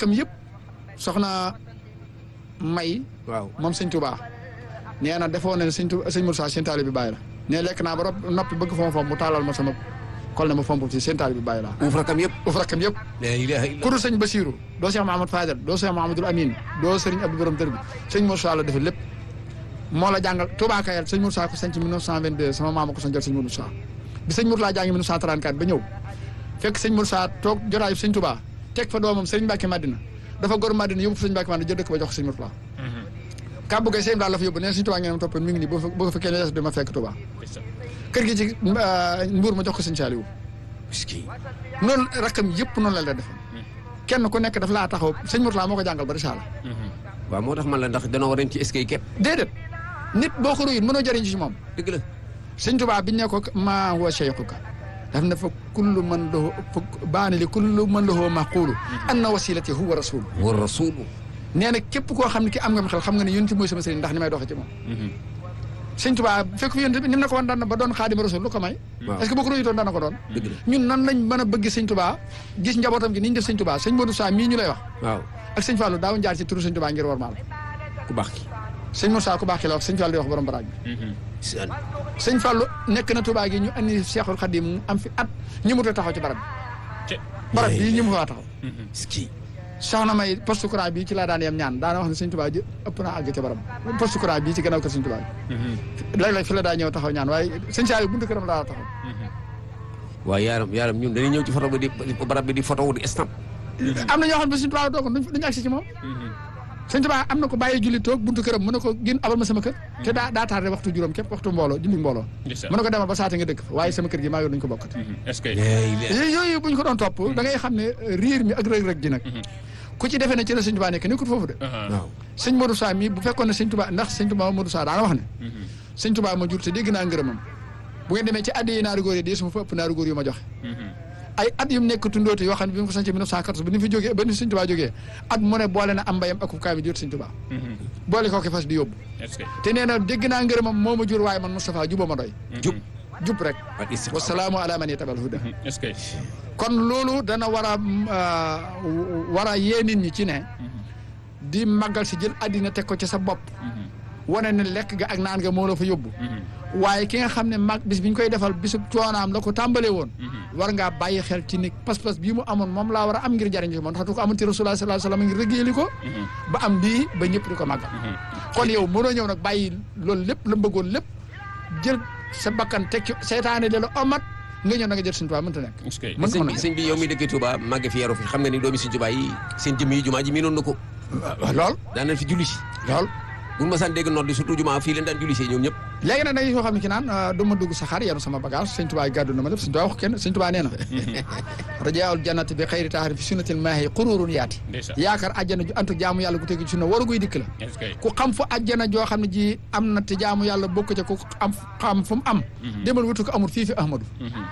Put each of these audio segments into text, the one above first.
rakkam yëpp soxna may waaw moom sëñ Touba nee na defoo ne sëñ Touba sëñ Moussa seen taali bi bàyyi la ne lekk naa ba rob- noppi bëgg fomp fomp mu taalal ma sama kol ne ma fomp ci seen taali bi bàyyi laa uuf rakam yëpp uf rakkam yëpp la ilaha illa ku dul sëñ Basiru doo Cheikh Mahamad Fadel doo Cheikh Mahamadul Amin doo sëriñ Abdou Borom Dër bi sëñ Moussa la defee lépp moo la jàngal Touba Kayal sëñ Moussa ko sanc 1922 sama maama ko sancal sëñ Moussa bi sëñ Moussa jàngi 1934 ba ñëw fekk sëñ Moussa toog jotaayu sëñ Touba teg fa doomam sëriñ Mbacke Madina dafa gor Madina yóbbu fa sëñ Mbacke Madina jël dëkk ba jox ko sëñ Moussa kàbbu gay sëñ daal la fa yóbbu nee sëñ Touba ngeen ma toppoon mi ngi nii boo fa boo fa fekkee ne des dama fekk Touba kër gi ci mbuur ma jox ko sëñ Saliou miski noonu rakkam yëpp noonu la la defoon kenn ku nekk daf laa taxaw sëñ Mourtala moo ko jàngal ba risaala waaw moo tax man la ndax danoo waroon ci eskay képp déedéet nit boo ko ruyut mënoo jëriñ ci moom dëgg la sëñ Tuubaa biñ ne ko maa huwa cheikhuka daf ne fa kullu man lahu fa baani li kullu man lahu maqulu anna wasilati huwa rasul wa rasulu nee na képp koo xam ne ki am nga xel xam nga ne yonent mooy sama sëriñ ndax ni may doxee ci moom sëñ Tuubaa fekk fi yonent bi ni mu ne ko wan daan na ba doon xaadima rasul lu ko may waaw est-ce que boo ko ruyutoon daan na ko doon dëgg la ñun nan lañ mën a bëgg sëñ Tuubaa gis njabootam gi ni ñu def sëñ Tuubaa sëñ Modou Sa mii ñu lay wax waaw ak sëñ Fallou daaw jaar ci turu sëñ Tuubaa ngir war maal ku baax ki sëñ Moussa ku baax ki la wax sëñ Fallou di wax borom baraag bi saan sëñ Fallou nekk na Touba gi ñu andi Cheikhul Khadim mu am fi at ñi mu taxaw ci barab bi barab bii ñi mu faa taxaw ski soxna may poste courant bii ci laa daan yem ñaan daana wax ne sëñ Touba ji ëpp naa àgg ca barab poste courant bii ci gannaaw kër sëñ Touba bi léeg-léeg fi la daa ñëw taxaw ñaan waaye sëñ Saliou buntu këram laa taxaw waaye yaaram yaaram ñun dañuy ñëw ci photo bi di barab bi di photo wu di stamp am na ñoo xam ne sëñ Touba doog duñ duñu agsi ci moom sëñ Touba am na ko bàyyi julli toog buntu këram mu ne ko gën abal ma sama kër te daa daa tardé waxtu juróom képp waxtu mbooloo julli mbooloo mu ne ko demal ba saate nga dëkk fa waaye sama kër gi maa ngi duñ ko bokkati est-ce que yooyu bu ñu ko doon topp da ngay xam ne riir mi ak rëg-rëg ji nag ku ci defee ne ci la sëñ Touba nekk nekkul foofu de waaw sëñ Modou Sa mi bu fekkoon ne sëñ Touba ndax sëñ Touba Modou Sa daana wax ne sëñ Touba ma jur te dégg naa ngërëmam bu ngeen demee ci addi yi naaru góor yi di suma fa ëpp naaru góor yu ma joxe ay at yu mu nekk tundóoti yoo xam ne bi mu ko sañce 1914 ba ni fi jógee ba ni sëñ Touba jógee at mu ne boole na am mbayam ak kaay mi jot sëñ Touba boole kooki fas di yóbbu est-ce que te nee na dégg naa ngërëmam moo ma jur waaye man Moustapha juba ma doy jub jub rek ak istiqaama wasalaamu ala man yatabal huda est-ce que kon loolu dana war a war a yee nit ñi ci ne di màggal si jël àddina teg ko ci sa bopp wane ne lekk ga ak naan ga moo la fa yóbbu waaye ki nga xam ne mag bis bi ñu koy defal bisu coonaam la ko tàmbalee woon war ngaa bàyyi xel ci ni pas-pas bii mu amoon moom laa war a am ngir jariñ ci moom ndax du ko amoon ci rasulullah sallallahu alayhi wasallam ngir rëggéeli ko ba am bii ba ñëpp di ko màggal kon yow mënoo ñëw nag bàyyi loolu lépp la bëggoon lépp jël sa bakkan teg ci seytaane de la omat nga ñëw na nga jël suñu tubaab mënta nekk est-ce que mën sëñ ko bi nag sëñ bi yow mi dëkkee Touba màgge fi yaru fi xam nga ni doomi sëñ Touba yi seen jëm yi jumaa ji miinoon na ko lool daan nañ fi julli si lool bu ma saan dégg nodd di surtout jumaa fii leen daan julli si ñoom ñëpp léegi nag da ngay yoo xam ne ki naan du ma dugg saxaar yenu sama bagage sëñ Tuubaa gàddu na ma lépp sëñ Tuubaa wax kenn sëñ Tuubaa nee na rajaawul jannati bi xayri taahari fi sunnatil maahi qururun yaati ndeysaan yaakaar àjjana ju antu jaamu yàlla gu tegi ci sunna waru guy dikk la est-ce que ku xam fu àjjana joo xam ne ji am na te jaamu yàlla bokk ca ku am xam fu mu am demal wutu ko amul fii fi ahmadu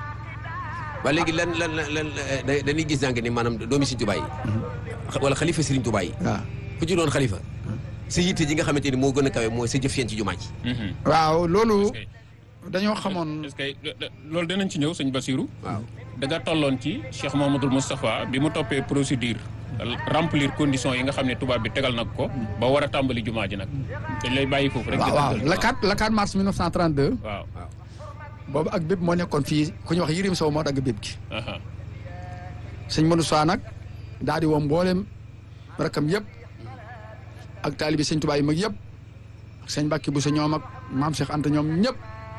waa léegi lan lan lan lan da- dañuy gis jàng ni maanaam doomi sëñ Touba yi wala xalifa sëriñ Touba yi waaw ku ci doon xalifa sa yitte ji nga xamante ni moo gën a kawe mooy sa jëf yeen ci jumaa ji waaw loolu est-ce que dañoo xamoon est-ce que loolu dinañ ci ñëw sëñ Basirou waaw da nga tolloon ci Cheikh Mouhamadoul Moustapha bi mu toppee procédure remplir conditions yi nga xam ne tubaab bi tegal nag ko ba war a tàmbali jumaa ji nag dañ lay bàyyi foofu rek waaw waaw le 4 le 4 mars 1932 waaw boobu ak bépp moo nekkoon fii ku ñuy wax Yirim Sow moo dagg bépp gi aha sëñ Modou Sow nag daal di woo mboolem rakam yëpp ak taalibi sëñ Tuubaa yi mag yëpp ak sëñ Mbàkke bu sa ñoom ak maam Cheikh Anta ñoom ñëpp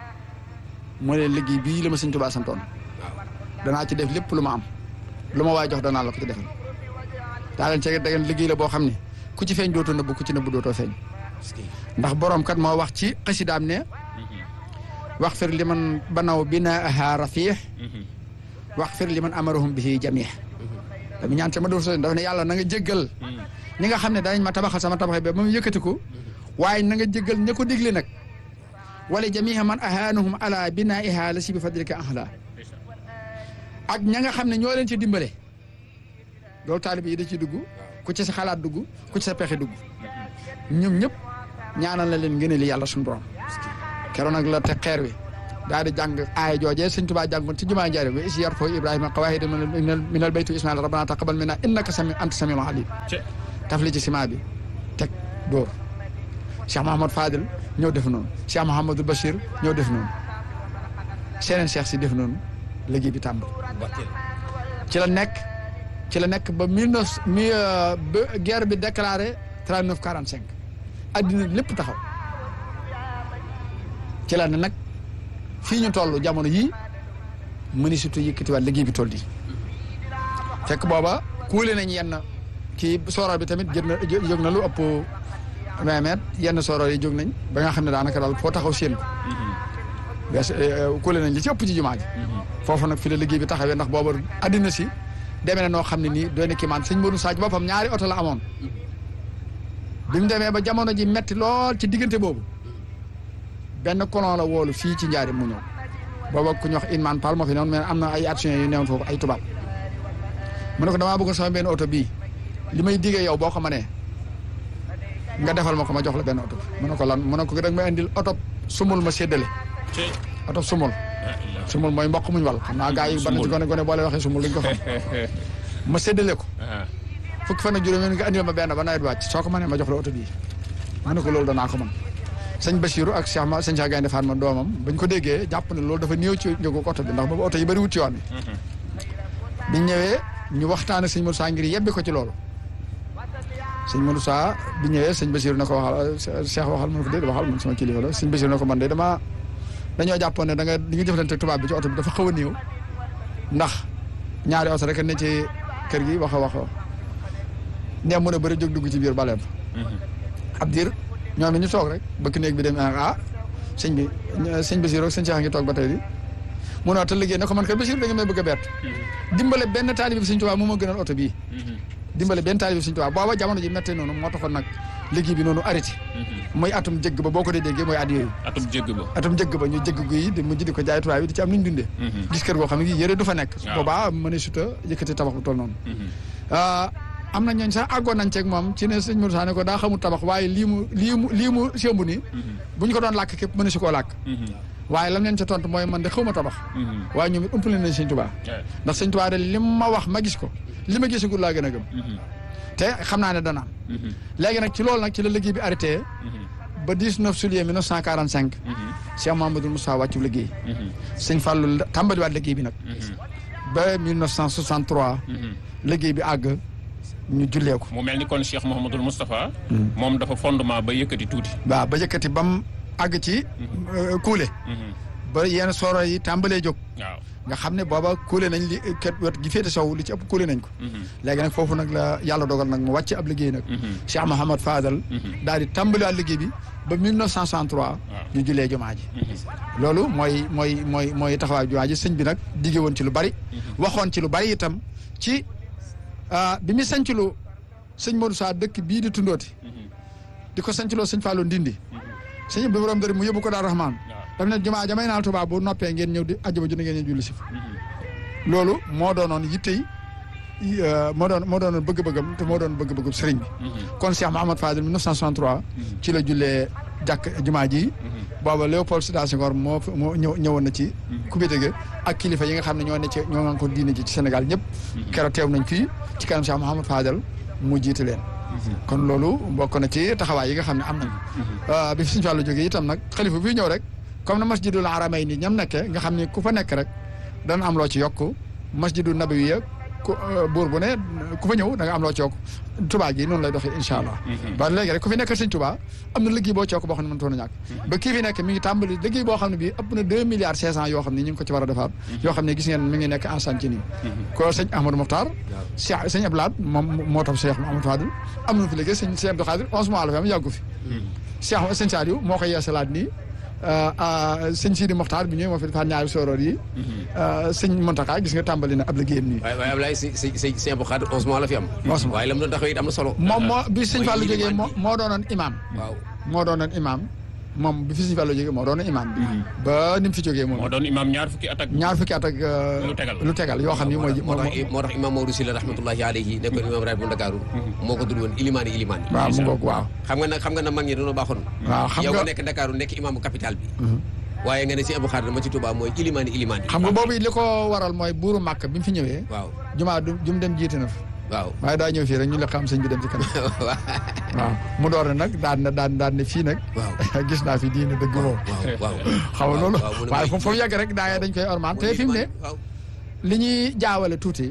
moo leen liggéey bii la ma sëñ Tuubaa santoon danaa ci def lépp lu ma am lu ma waay jox danaa la ko ci defal daa leen cee dagen liggéey la boo xam ne ku ci feeñ dootoo nëbbu ku ci nëbbu dootoo feeñ ndax borom kat moo wax ci xasidaam ne wax fir li man banaw binaaha rafiix wax fir li man amarahum bihi jamih dama ñaan ca ma dóor so dafa ne yàlla na nga jéggal ñi nga xam ne danañ ma tabaxal sama tabax bi ba mu yëkkatiku waaye na nga jéggal ña ko digle nag wala jamiha man ahaanahum ala binaiha la si bi fadlika ahla ak ña nga xam ne ñoo leen ci dimbale loolu taalib yi da ci dugg ku ci sa xalaat dugg ku ci sa pexe dugg ñoom ñëpp ñaanal na leen ngeen li yàlla suñu borom keroon nag la te xeer wi daal di jàng aaya joojee sëñ Tuubaa jàngoon ci jumaa Njaaréem wa is yarfo Ibrahima qawaahida minal minal bayti Ismaïl rabbana taqabbal minna innaka sami anta samiul alim taf li ci ciment bi teg dóor Cheikh Mahamad Fadil ñëw def noonu Cheikh Mahamadou Bachir ñëw def noonu seneen cheikh si def noonu liggéey bi tàmbali ci la nekk ci la nekk ba mille neuf mi ba guerre bi déclaré trente neuf quarante cinq addina lépp taxaw ci la ne nag fii ñu toll jamono yii mëni surtout yëkkatiwaat liggéey bi toll di fekk booba kuule nañ yenn kii sooroor bi tamit jël na jóg na lu ëpp vingt mètres yenn sooroor yi jóg nañ ba nga xam ne daanaka daal foo taxaw séen ko wees kuule nañ li ci ëpp ci jumaa ji foofu nag fi la liggéey bi taxawee ndax booba addina si demee na noo xam ne nii doy na kii maan sëñ Modou Sadji boppam ñaari oto la amoon bi mu demee ba jamono ji metti lool ci diggante boobu benn colon la woolu fii ci njaari mu ñëw booba ku ñu wax Inman Pal moo fi newoon mais am na ay actions yu newoon foofu ay tubaab mu ne ko damaa bëgg sama benn oto bii li may diggee yow boo ko mënee nga defal ma ko ma jox la benn oto mu ne ko lan mu ne ko dag ma indil oto sumul ma séddale oto sumul sumul mooy mboq muñ wal xam naa gars yi ban ci gone gone boole waxee sumul luñ ko xam ma séddale ko fukki fan ak juróom nga andil ma benn ba nawet wàcc soo ko mënee ma jox la oto bii mu ne ko loolu danaa ko mën sëñ Bachirou ak Cheikh ma sëñ Cheikh Gaynde Fatma doomam bañ ko déggee jàpp ne loolu dafa néew ci njëgu oto bi ndax boobu oto yi bëri wut ci yoon bi biñ ñëwee ñu waxtaan ak sëñ Moussa ngir yebbi ko ci loolu sëñ Moussa bi ñëwee sëñ Bachirou ne ko waxal Cheikh waxal mu ne ko déet waxal man sama kilifa la sëñ Bachirou ne ko man de dama dañoo jàppoon ne da nga li nga jëflante tubaab bi ci oto bi dafa xaw a néew ndax ñaari oto rek ne ci kër gi wax a wax nee mën a bëri jóg dugg ci biir baleem ab diir ñoom ñu toog rek bëkk néeg bi dem ah sëñ bi sëñ Basiru ak sëñ Cheikh a ngi toog ba tey di mu ne te liggéey ne ko man kat Basiru da nga may bëgg a bett dimbale benn taalibe bi sëñ Tuubaa moo ma gënal oto bii dimbale benn taalibe bi sëñ Tuubaa booba jamono ji mettee noonu moo taxoon nag liggéey bi noonu arrêté mooy atum jëgg ba boo ko dee déggee mooy at yooyu atum jëgg ba atum jëgg ba ñu jëgg gu yi di mujj di ko jaay tubaab bi di ci am nuñ dundee gis kër goo xam ne gi yëre du fa nekk boobaa mën a suta yëkkati tabax bu toll noonu am na ñooñ sax àggoon nañ ceeg moom ci ne sëñ Modou Sané ko daa xamul tabax waaye lii mu lii mu lii mu sémbu nii bu ñu ko doon làkk képp mën a si koo làkk waaye lam leen ca tontu mooy man de xaw ma tabax waaye ñoom it ëmpale nañ sëñ Tuubaa ndax sëñ Tuubaa de li ma wax ma gis ko li ma gisagul laa gën a gëm te xam naa ne dana am léegi nag ci loolu nag ci la liggéey bi arrêté ba 19 juillet 1945 Cheikh Mamadou Moussa wàccu liggéey sëñ Fallou tàmbaliwaat liggéey bi nag ba 1963 liggéey bi àgg ñu jullee ko. mu mel ni kon Cheikh Mouhamadul Moustapha. moom dafa fondement ba yëkkati tuuti. waaw ba yëkkati ba mu àgg ci. kuule. ba yenn sooro yi tàmbalee jóg. waaw nga xam ne booba kuule nañ li ket wet gi féete sow li ci ëpp kuule nañ ko. léegi nag foofu nag la yàlla dogal nag mu wàcc ab liggéey nag. Cheikh Mouhamad Fadal. daal di tàmbaliwaat liggéey bi ba 1963. ñu jullee jumaa ji. loolu mooy mooy mooy mooy taxawaay jumaa ji sëñ bi nag digge woon ci lu bari. waxoon ci lu bari itam ci. bi mu sancloo sëñ Modou Sa dëkk bii di tundooti di ko sancloo sëñ Fallou Ndindi sëñ bi borom dëri mu yóbbu ko daal Rahman daf ne jumaa jamay naal Tuubaa bu noppee ngeen ñëw di àjjuma ju ne ngeen ñëw julli si fa loolu moo doonoon yitte yi moo doon moo doonoon bëgg-bëggam te moo doon bëgg-bëggam sëriñ bi kon Cheikh Mahamad Fadil 1963 ci la jullee jàkk jumaa ji booba Léopold Sédar Senghor moo moo ñëw ñëwoon na ci kubite gi ak kilifa yi nga xam ne ñoo ne ci ñoo nga ko diine ji ci Sénégal ñëpp keroog teew nañ fii ci kanam Cheikh Mouhamad Fadal mu jiite leen kon loolu bokk na ci taxawaay yi nga xam ne am nañ bi fi Sëñ Fallu jógee itam nag xalifa bi ñëw rek comme na masjidul aramay ni ñam nekkee nga xam ne ku fa nekk rek dana am loo ci yokk masjidul nabawi ku buur bu ne ku fa ñëw da nga am loo cook Touba gi noonu lay doxee incha allah ba léegi rek ku fi nekkal sëñ Touba am na liggéey boo cook boo xam ne mënutoon a ñàkk ba kii fi nekk mi ngi tàmbali liggéey boo xam ne bii ëpp na deux milliards cinq cent yoo xam ne ñu ngi ko ci war a defaat yoo xam ne gis ngeen mi ngi nekk ensemble ci nii ko sëñ Ahmadou Mokhtar Cheikh sëñ Abdoulaye moom moo tax Cheikh Mouhamadou Fadil am na fi liggéey sëñ sëñ Abdou Khadir onze mois la fi am yàggu fi Cheikh sëñ Saliou moo koy yeesalaat nii sëñ Sidi Mokhtar bi ñëwee moo fi defaat ñaari sooroor yi sëñ Montaka gis nga tàmbali na ab liggéeyam nii waaye waaye Ablaye si si si sëñ Abdou Khadre onze mois la fi am. Onze mois. waaye la mu doon taxawee it am na solo. moom moo bi sëñ mooy Fallou jógee ilimaan moo bi. moo doonoon imam waaw moo doonoon imam moom bi fi sëñ Fallou jógee moo doonoon imam bi ba ni mu fi jógee moom moo doon imaam ñaar fukki at ak. ñaar fukki at ak Lu tegal. lu tegal yoo xam ni mooy moo tax moo tax imam Maodo Sylla rahmatullahi alayhi nekkoon imam raay bu Ndakaaru moo ko tudd woon ilimaani ilimaan waaw mu ngoog waaw xam nga nag xam nga na mag ñi dañoo baaxoon waaw xam yow nga nga nekk Ndakaaru nekk imaamu capital bi waaye nga ne si Abdou Khadre ma ci Touba mooy ilimaani ilimaan yi xam nga boobu li ko waral mooy buuru màkk bi mu fi ñëwee waaw jumaa du jum dem jiite na fa waaw waaye daa ñëw fii rek ñu la xam sëñ bi dem ci kanam waaw mu door ne nag daan na daan daan ne fii nag waaw gis naa fi diine dëgg moom waaw waaw xaw ma loolu waaw mu ne waaye mooy- foofu foofu yàgg rek daa dañ koy ormaan te fi mu ne waaw li ñuy jaawale tuuti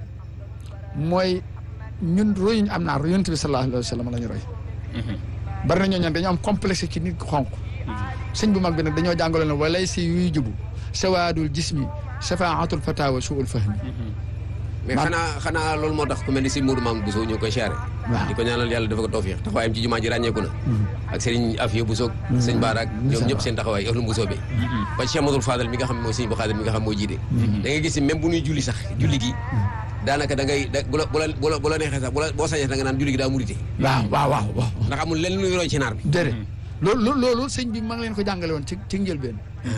mooy ñun royuñ am naa yonent bi sallallahu alayhi wa sallam la ñu roy bari na ñoo ñan dañoo am complexe ci nit ku xonq sëñ bu mag bi nag dañoo jàngale ne walay si yuy jubu sawaadul jismi safaatul fatawa suul fahmi mais Man- xanaa xanaa loolu moo tax ku mel ni si Mourou Mamadou Bousso ñu ngi koy siyaare Waaw. di ko ñaanal yàlla dafa ko tawfiix taxawaayam ci jumaa ji ràññeeku na ak Serigne Afia Bousso sëñ Baara ak ñoom ñëpp seen taxawaay ahlu Bousso bi ba ci Cheikh Amadou Fadal mi nga xam ne mooy sëñ bu Xaadir mi nga xam mooy jiite da ngay gis ni même bu ñuy julli sax julli gi daanaka da ngay da bu la bu la bu la bu la neexee sax bu la boo sañee da nga naan julli gi daa murite waaw waaw waaw waaw ndax amul lenn luy roy ci naar bi déedéet loolu loolu loolu sëñ bi ma ngi leen ko jàngale woon ci ci njëlbeen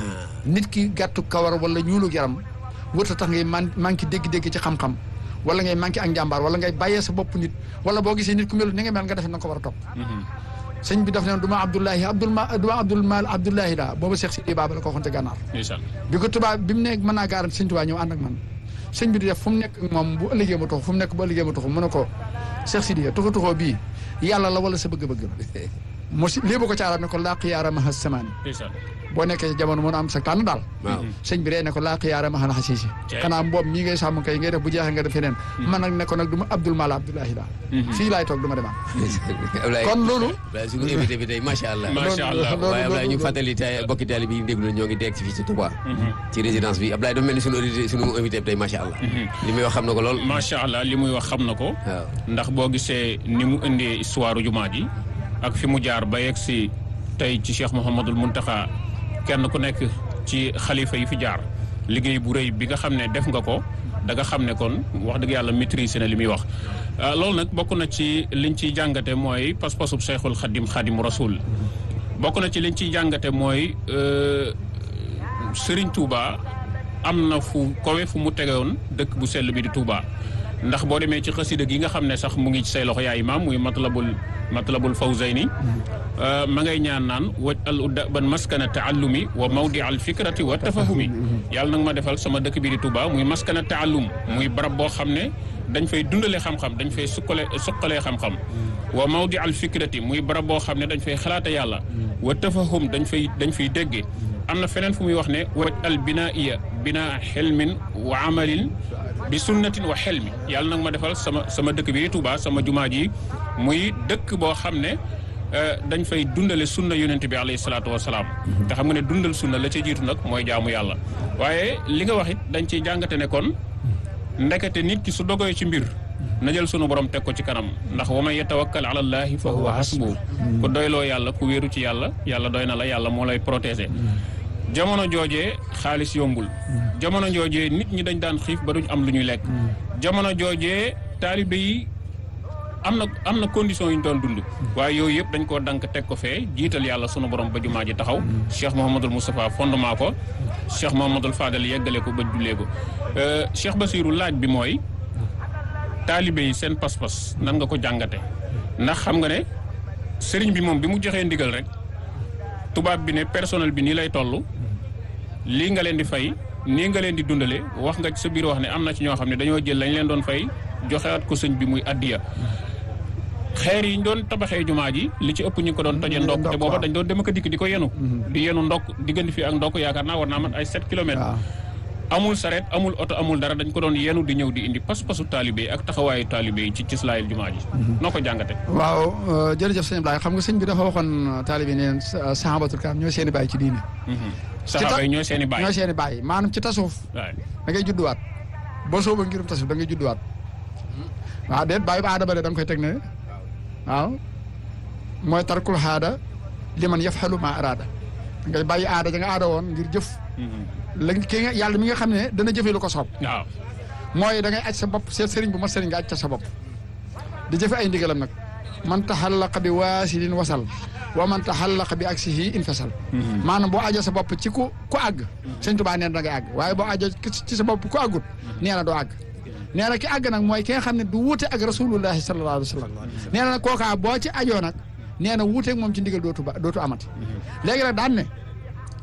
nit ki gàttu kawar wala ñuulu yaram wërta tax ngay man manqué dégg-dégg ci xam-xam wala ngay manqué ak njàmbaar wala ngay bàyyee sa bopp nit wala boo gisee nit ku melu ni nga mel nga defe na nga ko war a topp sëñ bi daf ne du ma Abdoulahi Abdoul ma du ma Abdoul Mal Abdoulahi laa booba Cheikh Sidi Baba la ko waxoon ca gànnaar ndeysaan bi ko tubaab bi mu ne mën naa garanti sëñ Tuubaa ñëw ànd ak man sëñ bi di def fu mu nekk ak moom bu ëllëgee ma tuxu fu mu nekk bu ëllëgee ma tuxu mu ne ko Cheikh Sidi tuxu tuxoo bii yàlla la wala sa bëgg-bëgg la mo si lii bu ko caaraat ne ko laa xiyaara ma samaani ndeysaan boo nekkee ci jamono mën a am sa tànn daal waaw sëñ bi ree ne ko laa xiyaara ma xana xasiisi Cey. xanaa mboob mii ngay sàmm kay ngay def bu jeexee nga def feneen man nag ne ko nag du ma Abdoul Mala Abdoulahi daal fii laay toog du ma demaat Ablaye kon loolu Ablaye suñu invité bi tey macha allah macha allah loolu- waaye Ablaye ñu loolu- fàttali tey bokki taali bi déglu ñoo ngi dégg ci fii ci Touba ci résidence bi Ablaye dafa mel ni suñu audité suñu invité bi tey macha allah li muy wax xam na ko lool macha allah li muy wax xam na ko waaw ndax boo gisee ni mu indee histoire jumaa ji ak fi mu jaar ba yegg si tey ci Cheikh Mouhamadul Muntaxa kenn ku nekk ci xalifa yi fi jaar liggéey bu rëy bi nga xam ne def nga ko da nga xam ne kon wax dëgg yàlla maîtrise na li muy wax. ah, loolu nag bokk na ci liñ ciy jàngate mooy pas-pasub Cheikhul Xadim Xadim Rasul bokk na ci liñ ciy jàngate mooy euh, Serigne Touba am na fu kowe fu mu tegewoon dëkk bu sell bi di Touba ndax boo demee ci xasida gi nga xam ne sax mu ngi ci say loxo yaay imaam muy matlabul matlabul fawzayni ma ngay ñaan naan waj al udda ban maskana taallumi wa mawdi al fikrati wa tafahumi yàlla nag ma defal sama dëkk bi di Touba muy maskana taallum muy barab boo xam ne dañ fay dundale xam-xam dañ fay sukkale suqalee xam-xam wa mawdi al fikrati muy barab boo xam ne dañ fay xalaate yàlla wa tafahum dañ fay dañ fay dégge am na feneen fu muy wax ne waj al binaiya binaa xelmin wa amalin bi sunnatin wa xelmi yàlla nag ma defal sama sama dëkk bi di Touba sama jumaa ji muy dëkk boo xam ne eh, dañ fay dundale sunna yonent bi alayhi salaatu wasalaam te xam nga ne dundal sunna la ca jiitu nag mooy jaamu yàlla waaye li nga wax it dañ ciy jàngate ne kon ndekete nit ki su dogoy ci mbir na jël sunu borom teg ko ci kanam ndax wa man yatawakkal ala allahi fa huwa hasbu ku doyloo yàlla ku wéeru ci yàlla yàlla doy na la yàlla moo lay protéger jamono joojee xaalis yombul jamono joojee nit ñi dañ daan xiif ba duñ am lu ñuy lekk jamono joojee taalibe yi am na am na condition yu ñu doon dund waaye yooyu yëpp dañ koo dank teg ko fee jiital yàlla sunu borom ba jumaa ji taxaw Cheikh Mouhamadul Moustapha fondement ko Cheikh Mouhamadul Fadal yeggale ko ba jullee ko Euh, Cheikh Basirou laaj bi mooy taalibe yi seen pas-pas nan nga ko jàngate ndax xam nga ne sëriñ bi moom bi mu joxee ndigal rek tubaab bi ne personnel bi nii lay toll lii nga leen di fay nii nga leen di dundale wax nga ci sa biir wax ne am na ci ñoo xam ne dañoo jël lañ leen doon fay joxewaat ko sëñ bi muy addiya xeer yi ñu doon tabaxee jumaa ji li ci ëpp ñu ko doon toje ndokk te ndokk, booba waaw. dañ doon dem ak dikk di ko yenu di yenu ndokk diggante fii ak ndokk yaakaar naa war naa mat ay 7 kilomètres waaw amul saret amul oto amul dara dañ ko doon yenu di ñëw di indi pas-pasu taalibe yi ak taxawaayu taalibe yi ci ci slaayil jumaa ji noo ko jàngate waaw euh, jërëjëf sëñ Ablaye xam nga sëñ bi dafa waxoon taalibe neen sahabatul karam ñooy seen i bàyyi ci diine saxaaba yi ñooy seen i baay ñooy seen i bàyyi maanaam ci tasawuf waay da ngay judduwaat boo sooba ngirum tasawuf da ngay judduwaat waaw déet bàyyi ba aadama de da nga koy teg ne waaw mooy tarkul xaada li man yafxalu ma araada ngay bàyyi aada ja nga aada woon ngir jëf la ki nga yàlla mi nga xam ne dana jëfee lu ko soob waaw mooy da ngay aj sa bopp seet sëriñ bu ma sëriñ nga aj ca sa bopp di jëfe ay ndigalam nag man taxallaqa bi waasilin wasal wa man taxallaqa bi aksihi infasal maanaam boo ajoo sa bopp ci ku ku àgg sëñ Tuubaa nee na da ngay àgg waaye boo ajoo ci sa bopp ku àggut nee na doo àgg nee na ki àgg nag mooy ki nga xam ne du wuute ak rasulullahi sallallahu alayhi wa sallam nee na nag kookaa boo ci ajoo nag nee na wuuteeg moom ci ndigal dootu ba dootu amati léegi nag daan ne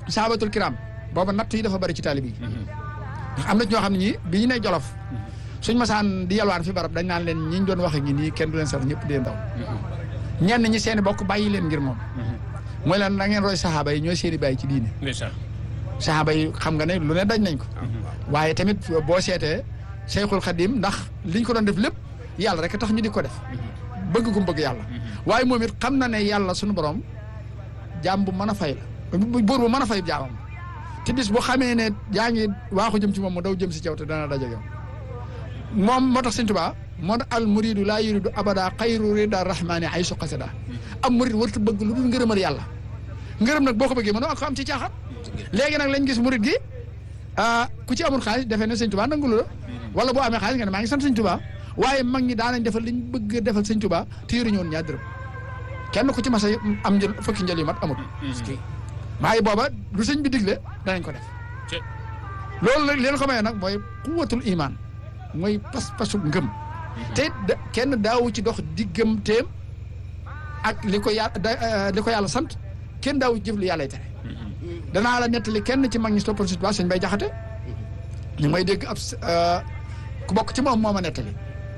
sahabatul kiram booba natt yi dafa bari ci taalibe yi ndax am na ñoo xam ne ñii bi ñu ne jolof suñ masaan di yalwaan fi barab dañ naan leen ñi ñu doon wax ak ñi nii kenn du leen sax ñëpp dee ndaw ñenn ñi seeni bokk bàyyi leen ngir moom mooy leen da ngeen roy saxaaba yi ñooy seeni bàyyi ci diine ndeysaan saxaaba yi xam nga ne lu ne dañ nañ ko waaye tamit boo seetee Seyxul Xadim ndax liñ ko doon def lépp yàlla rek tax ñu di ko def bëgg gum bëgg yàlla waaye moom it xam na ne yàlla suñu borom jaam bu mën a fay la buur bu mën a fay jaamam te bis bu xamee ne yaa ngi waaxu jëm ci moom mu daw jëm si caw te dana daje yow moom moo tax Sëñ Tuubaa moo tax al muridu laa yuridu abada xayru rida rahmani ay su xasida am murid wartu bëgg lu dul ngërëmal yàlla ngërëm nag boo ko bëggee mënoo ak ko am ci caaxaan léegi nag lañ gis murid gi ah ku ci amul xaalis defee ne Sëñ Tuubaa nangulu la wala boo amee xaalis nga ne maa ngi sant Sëñ Tuubaa waaye mag ñi daanañ defal liñ bëgg a defal Sëñ Tuubaa te yoruñu woon ñaar dërëm kenn ku ci mas a am njël fukki njël yu mat amul waaye booba lu sëñ bi digle danañ ko def ci loolu nag leen ko maye nag mooy quwatul iman mooy pas-pasu ngëm te da kenn daawu ci dox diggam teem ak li ko yàlla da li ko yàlla sant kenn daawu ci jëf lu yàllay tere danaa la nettali kenn ci mag ñi toppoon si sëñ bay jaxate ñu may dégg ab ku bokk ci moom moo ma nettali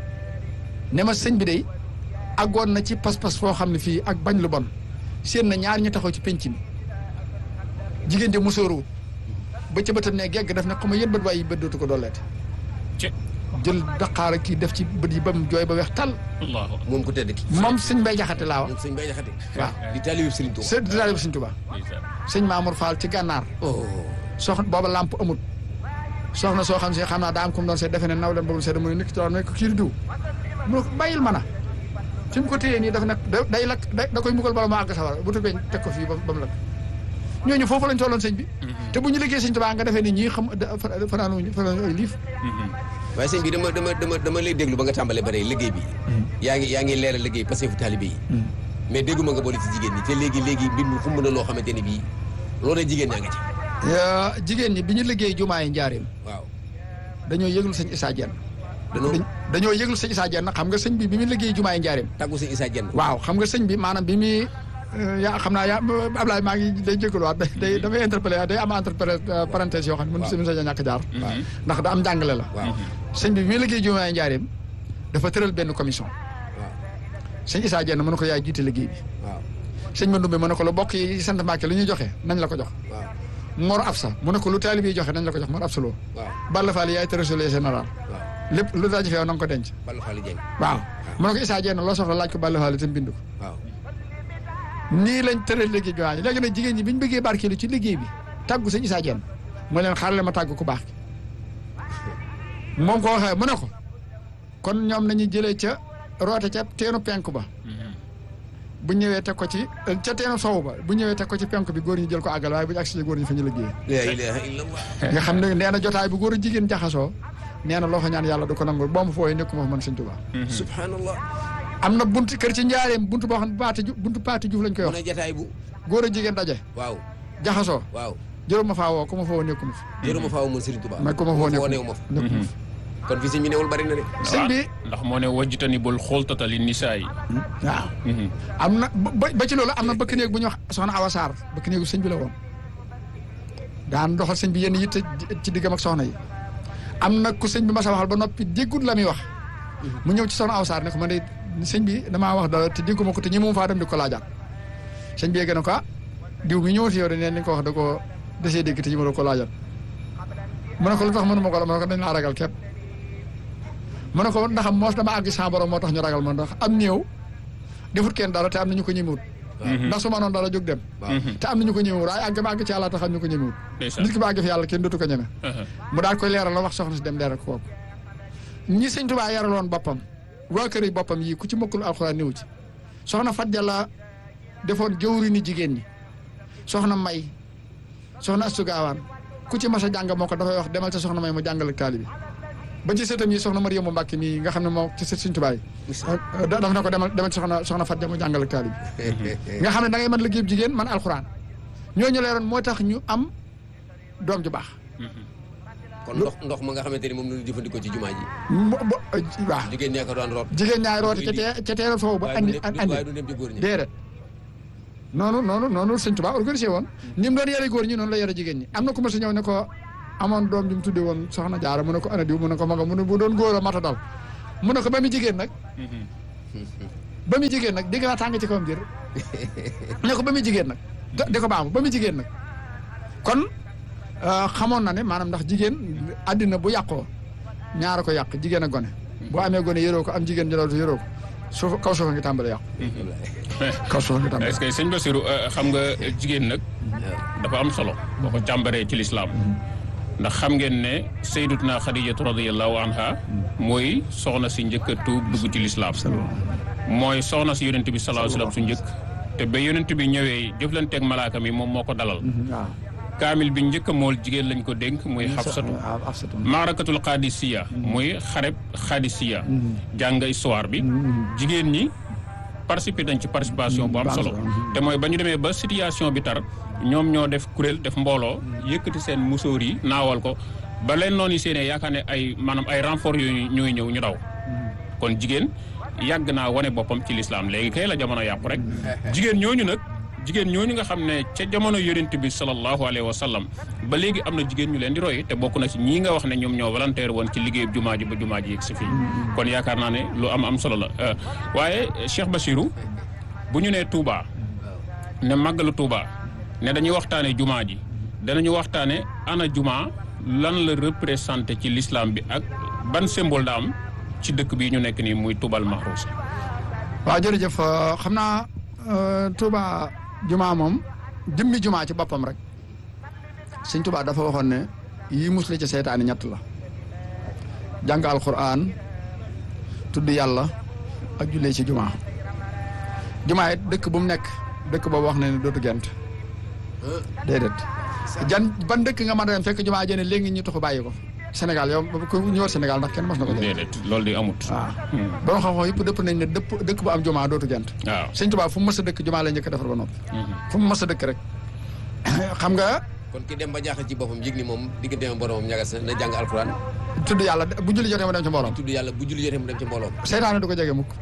ne ma sëñ bi day àggoon na ci pas-pas foo xam ne fii ak bañ lu bon seen na ñaar ñu taxaw ci penc mi jigéen de musóoruwut ba ca bëtam ne gegg def ne xam nga yéen bët waaye bët dootu ko dolleete ci jël daqaar ak kii def ci bët yi ba mu jooy ba weex tal allahu moom ku tedd ki moom sëñ bay jaxate laa wax moom sëñ Bay Jaxate waaw di taalibe Sëriñ Tuubaa sëñ daal sëñ Tuubaa ndeysaan sëñ Mamour Fall ci gànnaar oh soxna booba lamp amut soxna soo xam si xam naa daa am ku mu doon seet defe ne naw leen boobu seet mu ne nit ki doon ne ko kii di diw mu ne ko bàyyil ma na fi mu ko téyee nii dafa nekk da day lakk da da koy mbugal bala ma àgg sawara bu tubee teg ko fii ba ba mu lakk ñooñu foofu lañ tolloon sëñ bi te bu ñu liggéey sëñ Tuubaa nga defee ni ñii xam fanaanuñu fanaanuñu ay liif waaye sëñ bi dama dama dama dama lay déglu ba nga tàmbalee bare liggéey bi yaa ngi yaa ngi leeral liggéey parce que fu taalibe yi mais dégguma nga boole ci jigéen ñi te léegi léegi mbir mi xumb na loo xamante ni bii loolu jigéen ñaa nga ci jigéen ñi bi ñu liggéey jumaa yi njaareem waaw dañoo yëglu sëñ Issa Diène danoo dañ- dañoo yëglu sëñ Issa Diène xam nga sëñ bi bi muy liggéey jumaa yi njaareem tàggu sëñ Issa Diène waaw xam nga sëñ bi maanaam bi muy yaa xam naa yaa Ablaye maa ngi day jégaluwaat day day damay interpellé day am entre parenthèse yoo xam ne mën si mën sa ñàkk jaar ndax da am njàngale la waaw sëñ bi bi muy liggéey jumaa yi njaareem dafa tëral benn commission waaw sëñ Issa Diène mën na ko yaay jiite liggéey bi waaw sëñ Mandoumbe mën na ko lu bokk yi sant Mbàkke lu ñuy joxe nañ la ko jox waaw Mor Afsa mu ne ko lu taalib yi joxe nañ la ko jox Mor Afsa loo waaw Balla Fall yaay trésorier général waaw lépp lu daje feew na nga ko denc Balla Fall Dieng waaw mu ne ko Issa Diène loo soxla laaj ko Balla Fall itam bind ko waaw nii lañ tëral liggéey bi waaye léegi nag jigéen ñi bi ñu bëggee barkeelu ci liggéey bi tàggu sëñ Issa Diène mu leen xaaral ma tàggu ku baax ki moom ko waxee mu ne ko kon ñoom nañu jëlee ca roote ca teenu penk ba bu ñëwee teg ko ci ca teenu sow ba bu ñëwee teg ko ci penk bi góor ñi jël ko àggal waaye bu ñu agsi ci góor ñi fa ñu liggéey la ilaha illallah nga xam ne nee na jotaay bu góor a jigéen jaxasoo nee na loo fa ñaan yàlla du ko nangul boo ma fooyee nekkuma fa man sëñ Tuubaa subhanallah am na bunt kër ci njaareem buntu boo xam ne paati ju buntu paati juuf lañ koy mu wax ne jataay bu góor a jigéen daje waaw jaxasoo waaw jërë ma faa woo ku ma fa woo nekkuma fa jërëma faaw mun Sëriñ Tuubaa mais ku ma fa woo neew nekkuma ma fa nekkuma fa kon fi sëñ bi newul bari na de sëñ bi ndax moo ne wajjitani bul xooltata li nisaa yi waaw am na ba ba ci loolu am na bëkk néeg bu ñuy wax soxna Awa Sarr bëkk néegu sëñ bi la woon daan doxal sëñ bi yenn yitte ci diggam ak soxna yi am na ku sëñ bi ma sa waxal ba noppi déggut la muy wax mu ñëw ci soxna Awa Sarr ne ko man de sëñ bi damaa wax dara te dégguma ko te ñi moom faa dem di ko laajaat sëñ bi yegg na ko ah diw mi ñëwoon fi yow de neen li nga ko wax da koo desee dégg te ñi ma ko laajaat mu ne ko lu tax mënuma ko la mu ne ko dañ laa ragal képp mu ne ko ndax moos dama àgg sa borom moo tax ñu ragal ma ndax am néew defut kenn dara te am na ñu ko ñemewut ndax su ma noon dara jóg dem waaw te am na ñu ko ñemewut waaye àgg ba àgg ci yàlla tax am ñu ko ñemewut ndeysaan nit ki ba àgg fi yàlla kenn dootu ko ñeme mu daal koy leeral la wax soxna si dem leeral ko kooku ñi sëñ Tuubaa yaraloon boppam waa kër yi boppam yii ku ci mokkul alxuraan néew ci soxna Fadja la defoon jëwri ni jigéen ñi soxna May soxna Astu Gaawaan ku ci mas a jàng moo ko dafay wax demal ca soxna May mu jàngal ak taalibi ba ci sëtam yi soxna Mariyamu Mbàkke mii nga xam ne moo ci sët sëñ Tuubaa yi da- daf na ko demal demal ci soxna soxna Fadja mu jàngal ak taalibi nga xam ne da ngay mën liggéey jigéen man alxuraan ñooñu leeroon moo tax ñu am doom ju baax kon ndox ndox ma nga xamante ni moom la ñu jëfandikoo ci jumaa ji mo- bo- waaw jigéen ñaa ko daan root jigéen ñaay roote ca tee ca teeral foofu ba waaye andi du dem andi waaye du dem ci góor ñi déedéet noonu noonu noonu sëñ Tuubaa organisé woon ni mu doon yare góor ñi noonu la yare jigéen ñi am na ku ma si ñëw ne ko amoon doom ju mu tudde woon soxna jaara mu ne ko ana diw mu ne ko maga mu ne bu doon góor a mata dal mu ne ko ba mu jigéen nag ba mu jigéen nag dégg naa tàng ci kawam jër ne ko ba mu jigéen nag di ko baamu ba mu jigéen nag kon xamoon na ne maanaam ndax jigéen àddina bu yàqoo ñaara ko yàq jigéen ak gone boo amee gone yëroo ko am jigéen jëlootu yëroo ko suuf kaw suufa ngi tàmbale yàqu kaw suufa ngi tàmbale est-ce que sëñ Bassirou xam nga jigéen nag dafa am solo boo ko càmbaree ci lislaam ndax xam ngeen ne sayyidatuna Xadijatu radiyallahu anha mooy soxna si njëkk a tuub dugg ci lislaam mooy soxna si yonent bi sallallahu alayhi wasallam su njëkk te ba yonent bi ñëwee jëflanteeg malaaka mi moom moo ko dalal waaw kaamil bi njëkk a mool jigéen lañ ko dénk muy xafsatu waaw Afsatu maarakatul xaadisiya muy xareb xaadisiya jàng histoire bi jigéen ñi participer nañ ci participation bu am solo te mooy ba ñu demee ba situation bi tar ñoom ñoo def kuréel def mbooloo yëkkati seen musóor yi naawal ko ba leen noonu yi seenee yaakaar ne ay maanaam ay renfort yooyu ñooy ñëw ñu daw kon jigéen yàgg naa wane boppam ci lislaam léegi kay la jamono yàqu rek jigéen ñooñu nag jigéen ñooñu nga xam ne ca jamono yonent bi sallallahu alayhi wa sallam ba léegi am na jigéen ñu leen di roy te bokk na ci ñii nga wax ne ñoom ñoo volontaire woon ci liggéeyu jumaa ji ba jumaa ji yegg si fii kon yaakaar naa ne lu am am solo la waaye Cheikh Bassirou bu ñu nee Touba ne màggalu Touba ne dañuy waxtaane jumaa ji danañu waxtaane ana jumaa lan la représenté ci l'islam bi ak ban symbole da am ci dëkk bi ñu nekk nii muy Toubal Mahrousa waaw jërëjëf xam naa Touba jumaa moom jëmmi jumaa ci boppam rek sëñ Touba dafa waxoon ne yii musle ci seytaani ñett la jàng alquran tudd yàlla ak jullee ci jumaa jumaa it dëkk bu mu nekk dëkk boobu wax na ne dootu gent déedéet jan ban dëkk nga mën a dem fekk jumaa jëne léegi ñu taxu bàyyi ko Sénégal yow ku ñëwal Sénégal ndax kenn mos na ko jënd déedéet loolu di amut waaw borom xam-xam yëpp dëpp nañ ne dëpp dëkk bu am jumaa dootu gent waaw sëñ Tuubaa fu mu mës a dëkk jumaa la njëkk a defar ba noppi fu mu mës a dëkk rek xam nga kon ki dem ba jaaxal ci boppam yëg ni moom digganteem boromam ñagas na na jàng alxuraan tudd yàlla bu julli jotee mu dem ci mbooloom tudd yàlla bu julli jotee mu dem ci mbooloom seytaane du ko jege mukk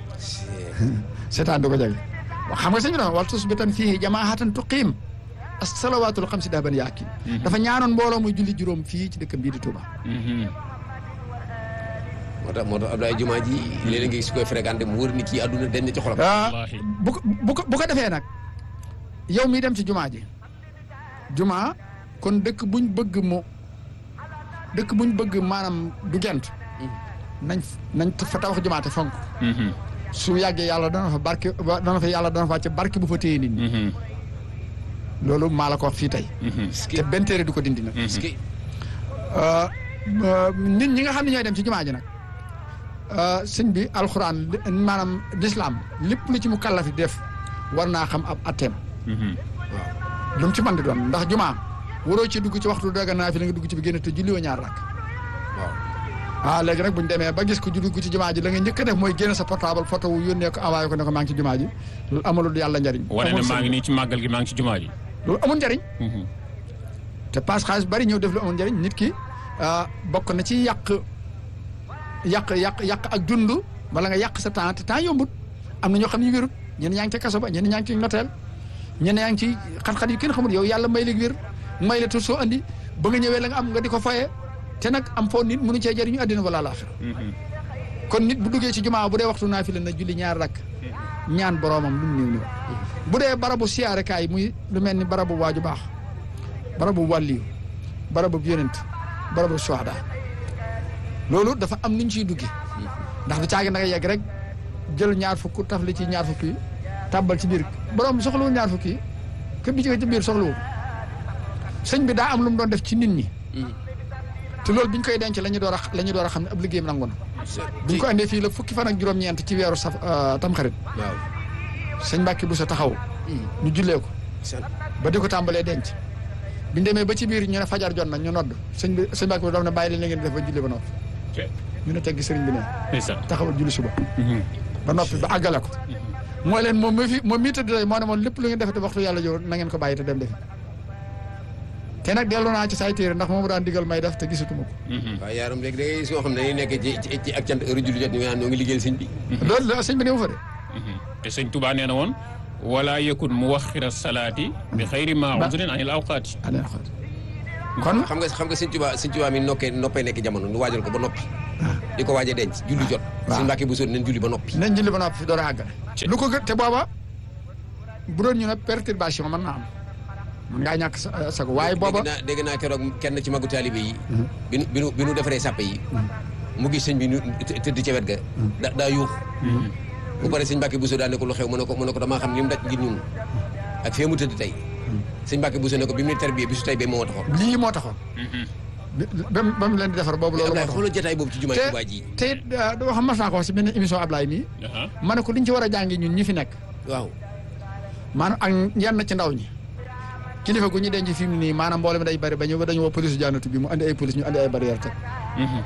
seytaane du ko jege xam nga sëñ bi dafa wal tusbitan fii jamaahatan tuqiim as-salawaatul xamsi dahban yaakin dafa ñaanoon mbooloo muy julli juróom fii ci dëkkam bii di Touba moo tax moo tax Abdoulaye Jumaa ji léeg-léeg nga gis koy fréquenté mu wër ni kii àdduna den ci xolam ah wallaahi. bu ko bu ko bu ko defee nag yow miy dem ci jumaa ji jumaa kon dëkk buñ bëgg mu dëkk buñ bëgg maanaam du gent nañ nañ fa tabax jumaa te fonk su yàggee yàlla dana fa barke dana fa yàlla dana fa wàcce barke bu fa téye nit ñi loolu maa la ko wax fii tey te benn téere du ko dindi nag parce que nit ñi nga xam ne ñooy dem ci jumaa ji nag sëñ bi alxuraan li- maanaam lislaam lépp lu ci mu kallafi def war naa xam ab atteem lu mu ci mën di doon ndax jumaa waroo ci dugg ci waxtu daga naa fi la nga dugg ci bi génn te julli woo ñaar rakk waaw ah léegi nag bu ñu demee ba gis ko ju dugg ci jumaa ji la nga njëkk a def mooy génne sa portable photo wu yónnee ko envoyé ko ne ko maa ngi ci jumaa ji loolu amalul yàlla njariñ wane ne amul maa ngi sëñ. nii ci màggal gi maa ngi ci jumaa ji loolu amul njariñ te paas xaalis bari ñëw def lu amul njariñ nit ki ah, bokk na ci yàq yàq yàq yàq ak dund wala nga yàq sa temps te temps yombut am na ñoo xam ne wérut ñenn ñaa ngi ca kaso ba ñenn ñaa ngi ci noteel ñenn ñaa ngi ci xat-xat yu kenn xamul yow yàlla may la wér may la te soo andi ba nga ñëwee la nga am nga di ko fayee te nag am foo nit mënu cee jëriñu àddina wala laaxira kon nit bu duggee ci jumaa bu dee waxtu naa fi la na julli ñaar rakk ñaan boroomam lu mu néew néew bu dee barabu siyaarekaay muy lu mel ni barabu waaju baax barabu wàlliyu barabu yonent barabu suhada loolu dafa am nuñ ciy duggee ndax du caagi naka yegg rek jël ñaar fukk taf li ci ñaar fukk yi tàbbal ci biir borom bi soxlawul ñaar fukk yi kër bi ci ci biir soxlawul sëñ bi daa am lu mu doon def ci nit ñi te loolu biñ koy denc la ñu door a la ñu door a xam ne ab liggéeyam nangu na biñ ko andee fii la fukki fan ak juróom-ñeent ci weeru saf tamxarit waaw sëñ Mbàkke bu sa taxaw ñu jullee ko ba di ko tàmbalee denc biñ demee ba ci biir ñu ne fajar jot na ñu nodd sëñ bi sëñ Mbàkke bi daf ne bàyyi leen li ngeen di def ba julli ba noppi ñu ne teggi sëriñ bi ne ndeysaan taxawal julli suba ba noppi ba àggale ko mooy leen moom mi fi moom mii tëdd tey moo ne moon lépp lu ngeen defete waxtu yàlla jow na ngeen ko bàyyi te dem defi te nag dellu naa ci say téere ndax moomu daan digal may def te gisatuma ko waaw yaaram léegi da ngay gis yoo xam ne dañuy nekk ci ci ci ak cant heure julli jot ñu naan ñoo ngi liggéeyal sëñ bi loolu la sëñ bi néew fa de te sëñ Touba nee na woon wala yakun muwaxira salaati bi xayri ma udrin anil awqaati année xool kon xam nga xam nga sëñ Tuubaa sëñ Tuubaa mi nokkee noppee nekk jamono nu waajal ko ba noppi di ko waaj a denc julli jot waaw. sëñ Mbàkke bu sóor nañ julli ba noppi nañ julli ba noppi fi door a àggale Ci- lu ko gën te booba bu doon ñu ne perturbation mën naa am mën ngaa ñàkk sa sago waaye booba dégg naa dégg naa keroog kenn ci magu taalibe yi bi nu bi nu bi nu defaree sàppe yi mu gis sëñ bi nu të- tëdd ca wet ga da daa yuux bu pare sëñ Mbàkke Buso daa ne ko lu xew mu ne ko mu ne ko damaa xam li mu daj ngir ñun ak fee mu tëdd tey sëñ Mbàkke Buso ne ko bi mu ne tarbiyee bi su tey bee moo taxoon lii moo taxoon bi- ba mu ba mu leen di defar boobu loolu moo Ablaye taxoon xoolal jotaay boobu ci jumaa te Tuubaa ji te it doo xam mas naa ko wax si benn émission Ablaye mii Aha. ma ne ko li ñu ci war a jàngi ñun ñi fi nekk waaw maanaam ak yenn ci ndaw ñi kilifa gu ñu denc fi mu nii maanaam mboolem day bari ba ñu dañu woo police jaanatu bi mu andi ay police ñu andi ay barrière teg Mhm.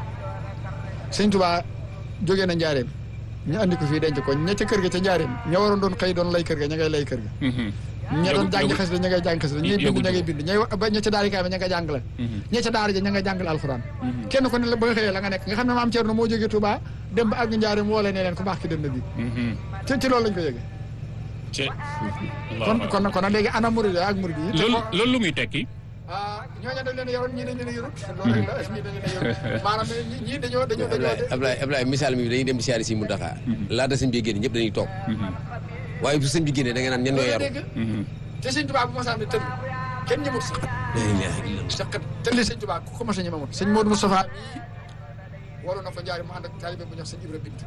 sëñ Tuubaa jógee na njaareem ñu andi ko fii denc ko ña ca kër ga ca njaareem ña waroon doon xëy doon lay kër ga ña ngay lay kër ga Mhm. ña doon Yëgu- jàngi yëgu- xas la ña ngay jàng xas la ñay bind yëgu- ña ngay bind ñay wa- ba ña ca daari kaay ba ña ngay jàngale Mhm. ña ca daara ja ña ngay jàngale alxuraan kenn ko ne la ba nga xëyee la nga nekk nga xam ne maam Thierno moo jógee Touba dem ba àgg njaareem woo leen ne leen ku baax ki dem na bi Mhm. ci ci loolu lañ ko yëgee ci kon kon kon nag léegi ana murid ak murid yi te loolu ko- loolu lu muy tekki ah ñooñu dañ leen a yoroon ñii dañ leen a yorut loolu rek la ñii dañ leen a yorut maanaam ñii ñii dañoo dañoo Ablaye dañoo Ablaye Ablaye misaal mi dañuy dem di siyaare si Muntaxa laata sëñ bi génn ñëpp dañuy toog waaye bu sëñ bi génnee da nga naan ñen ñoo yaru dégg te sëñ Tuubaa bu ma sànni tëdd kenn ñëmut sax la ilaha illallah saqat tëlli sëñ Tuubaa ku ko mos a ñemamut sëñ Modou Moustapha mii waroon na ko njaari mu ànd ak taalibe bu ñuy wax sëñ Ibra Bint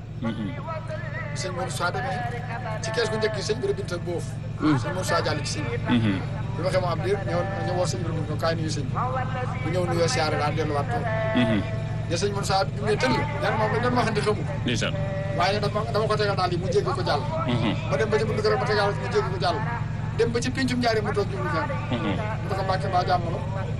sëñ Modou Moustapha demee ci kees gu njëkk yi sëñ Ibra Bint boof sëñ Modou Moustapha jàll ci sëñ bi bi waxee mu am diir ñëw ñu woo sëñ Ibra Bint ko kaay nuyu sëñ bi bu ñëw nuyoo siyaare daal delluwaat toog ne sëñ Modou Moustapha bi mu ne tëll ñaan moom dañ doon waxante xamu ko ndeysaan waaye dama dama ko tegal daal yi mu jéggi ko jàll ma dem ba ci buntu këram ma tegal mu jéggi ko jàll dem ba ci pincum ñaari mu toog jublu fenn mu ne ko mbàkke mbaa jàmm la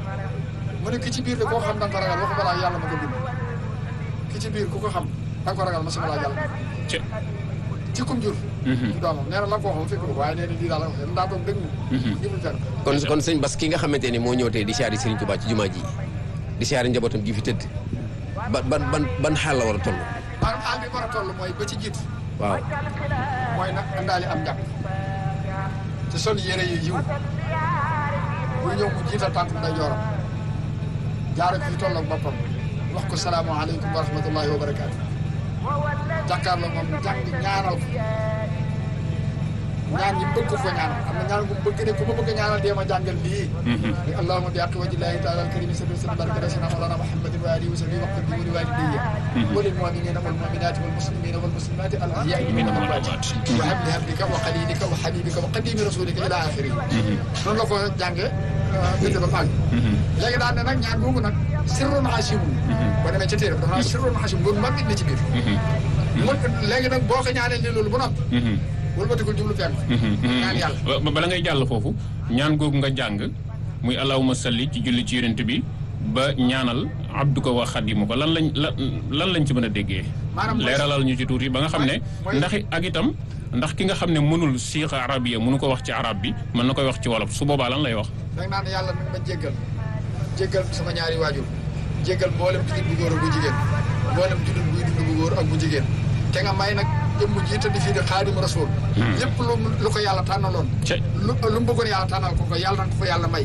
mu ne ki ci biir de koo xam da nga ko ragal waxu balaa yàlla ma ko bind ki ci biir ku ko xam da nga ko ragal ma si balaa yàlla ci ci kum jur ci doomam nee na la ko waxoon fekk ko waaye nee na lii daal la wax daa toog dëgg jublu fenn kon kon sëñ Bas ki nga xamante ni moo ñëw tey di siyaare Serigne Touba ci jumaa ji di siyaare njabootam gi fi tëdd ban ban ban ban xaal la war a toll maanaam àll bi war a toll mooy ba ci jiitu waaw mooy nag andaali am njàpp te sol yére yu yiw bu ñëw mu jiital tànk nday jooram jaare ko fi toll ak boppam wax ko salaamaaleykum wa rahmatullahi wa barakaatu jàkkaarloo moom jàng ñaanal ko ñaan yi bëgg ko ko ñaanal am na ñaan gu mu bëgg ne ku ma bëgg a ñaanal dee ma jàngal lii ni allahuma bi aqi wajillahi taala alkarimi sali sallam baraka rasina mawlana muhammadin wa alihi wa sahbihi waqt bi wali walidayya walil muminina wal muminati wal muslimina wal muslimati al ahyai minhum wal amwat wa habli hablika wa xalilika wa habibika wa qadimi rasulika ila axiri noonu la ko jànge bind ba àgg léegi daan ne nag ñaan googu nag sirrun hasimun boo demee ca téere dafa naan sirrun hasimun loolu mag nit na ci biir mu léegi nag boo ko ñaanee ni loolu ba noppi wëlbatikul jublu fenk ñaan yàlla ba bala ngay jàll foofu ñaan googu nga jàng muy allahuma salli ci julli ci yonent bi ba ñaanal abduka wa xadimu ko lan lañ lan lan lañ ci mën a déggee Maanaam mooy- leeralal ñu ci tuuti ba nga xam ne mooy- ndax ak itam ndax ki nga xam ne mënul siixa arabiya mënu ko wax ci arab bi mën na koy wax ci wolof su boobaa lan lay wax da nga naan yàlla nag ma jéggal jéggal sama ñaari waajur jéggal mboolem jullit bu góor ak bu jigéen mboolem jullit buy dund bu góor ak bu jigéen te nga may nag jëmm ji tëdd fii di xaadimu rasul lépp lu lu ko yàlla tànnaloon ca lu lu mu bëggoon yàlla tànnal ko ko yàlla na ko ko yàlla may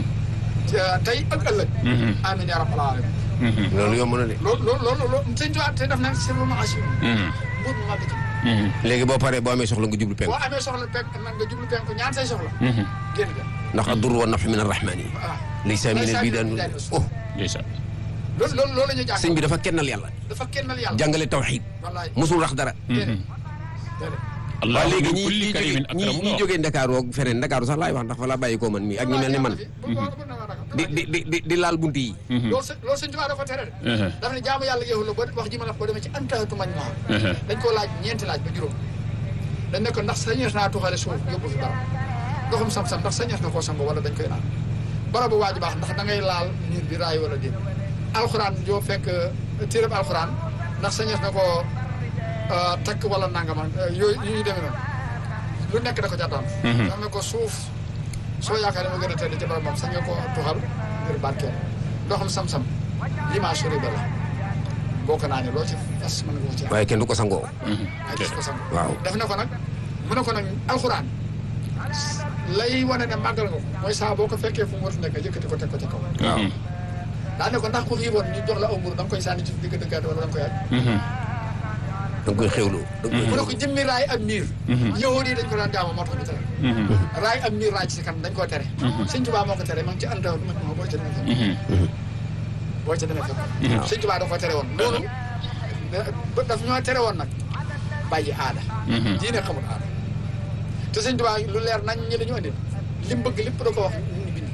te- tey ak ëllëg amin ya rabbal alamin loolu yomb na de loolu loolu loolu loolu sëñ Tuubaa te def nag sirru maachim mbuut mu màgg ci léegi boo paree boo amee soxla nga jublu penk boo amee soxla penk nag nga jublu penk ñaan say soxla génn ga ndax addur wa nafx min arrahmani waaw laysa min al bidan oh ndeysaan loolu loolu loolu la ñuy jàng sëñ bi dafa kennal yàlla dafa kennal yàlla jàngale tawxid wallaay musul rax dara déedéet déedéet waaw allahu léegi min ñi kulli ñi jóge karimin ñi akramu ñi jógee Ndakaaru ak feneen Ndakaaru sax laay wax ndax fa laa bàyyi koo man mii ak ñi mel ni man di di di di di laal bunt yi loolu sëñ loolu sëñ Tuubaa dafa tere de dafa ne jaamu yàlla yeexul la ba wax ji ma la wax boo demee ci antahatu mañ maa dañ koo laaj ñeenti laaj ba juróom dañ ne ko ndax sañees naa tuxale suuf yóbbu fi barab ndoxum sam-sam ndax sañees na koo sango wala dañ koy naan barabu waaju baax ndax da ngay laal miir bi raay wala déet alxuraan joo fekk téereb alxuraan ndax sañees na koo takk wala nangama yooyu yu ñu demee noonu lu nekk da ko ca daan dam ne ko suuf soo yaakaar ne ma gën a tedd ci barab moom sañ nga ko tuxal ngir barkeel ndoxum sam-sam limaa suri ba la boo ko naanee loo ci fas mën nga ko ci am waaye kenn du ko sangoo ay gis ko sang waaw def na ko nag mu ne ko nag alxuraan lay wane ne màggal nga ko mooy saa boo ko fekkee fu mu war a nekk yëkkati ko teg ko ca kaw waaw daa ne ko ndax ku xiiboon ñu jox la aw mburu da nga koy sànni ci digg dëggaate wala da nga koy aj da nga koy xewloo da nga mu koy ne ko jëmmi raay ak miir yahudi yi dañ ko daan jaama moo tax ñu tere raay ak miir raay ci si kanam dañ koo tere sëñ Tuubaa moo ko tere ma ngi ci àndaw ma ma boo ca demee fekk boo ca demee fekk sëñ Tuubaa da ko tere woon loolu da- daf ñoo tere woon nag bàyyi aada diine xamul aada te sëñ Tuubaa lu leer nañ ñi la ñu andil li mu bëgg lépp da ko wax ñu bind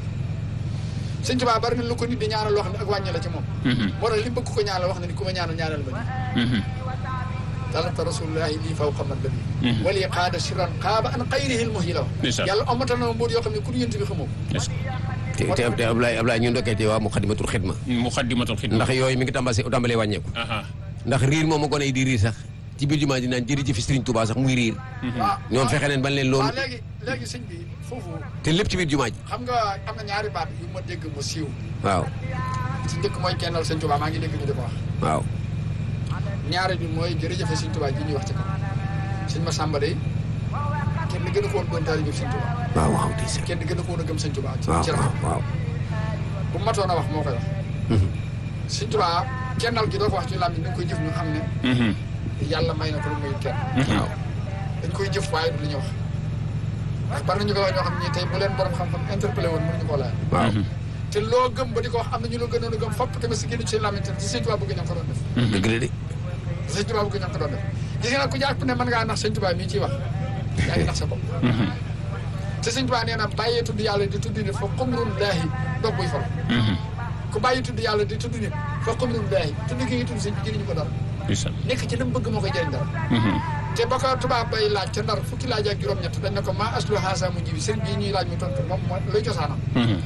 sëñ Tuubaa bari na lu ko nit di ñaanal loo xam ne ak wàññi la ci moom moo tax li mu bëgg ko ñaanal wax na ni ku ma ñaanal ñaanal ma nii talata rasulullahi lii faw xam nag la wali qaada siran qaaba an xayrihi l muhyi la wax Ndeysaan. yàlla omatal na ma mbóot yoo xam ne ku yënt bi xamoo ko te te te Ablaye Ablaye ñu ndokkee te waa Muxaddamatul Xidma muxaddimatul xidma ndax yooyu mi ngi tàmbalee tàmbalee wàññeeku aha ndax riir moom a gone yi di riir sax ci biir jumaa ji naan jërëjëf Sëriñ Tuubaa sax muy riir waaw ñoom fexe neen ban leen waaw loolu léegi léegi sëñ bi foofu te lépp ci biir jumaa ji xam nga am na ñaari baat yu ma dégg mu siiw waaw ci njëkk mooy kennal sëñ Tuubaa maa ngi dégg ñu di ko wax waaw ñaari bi mooy jërëjëfe sëñ Tuubaa ji ñuy wax ci kaw sëñ Masamba day kenn gën a ko woon doon taalibe sëñ Tuubaa waaw waaw di seet kenn gën a ko woon a gëm sëñ Tuubaa ci waaw ci waaw rafet waaw bu matoon a wax moo koy wax sëñ Tuubaa kennal gi doo ko wax ci làmmiñ dañ koy jëf ñu xam ne yàlla may na ko lu muy kenn waaw dañ koy jëf waaye du lu ñuy wax ndax bari nañu ko wax ñoo xam ne ñii tey bu leen borom xam-xam interpellé woon mënuñu koo laaj waaw te loo gëm ba di ko wax am na ñu la gënoon a gëm fopp tamit si génn ci seen làmmiñ te si sëñ Tuubaa bëgg ñoo ko doon def dëgg la de te sëñ Tuubaa bëgg ñoo ko doon def gis nga nag ku jàpp ne mën ngaa nax sëñ Tuubaa mii ciy wax yaa ngi nax sa bopp te sëñ Tuubaa nee na bàyyee tudd yàlla di tudd nit fa xumrun laahi dog buy fal ku bàyyi tudd yàlla di tudd nit fa xumrun laahi tudd gi ngi tudd sëñ bi jëriñu ko dara ndeysaan nekk ci lam bëgg moo koy jëriñ dara te ba ko tubaab bay laaj ca ndar fukki laaj ak juróom-ñett dañ ne ko maa aslu haasa mu jibi sëriñ bii ñuy laaj mu tontu moom mooy luy cosaanam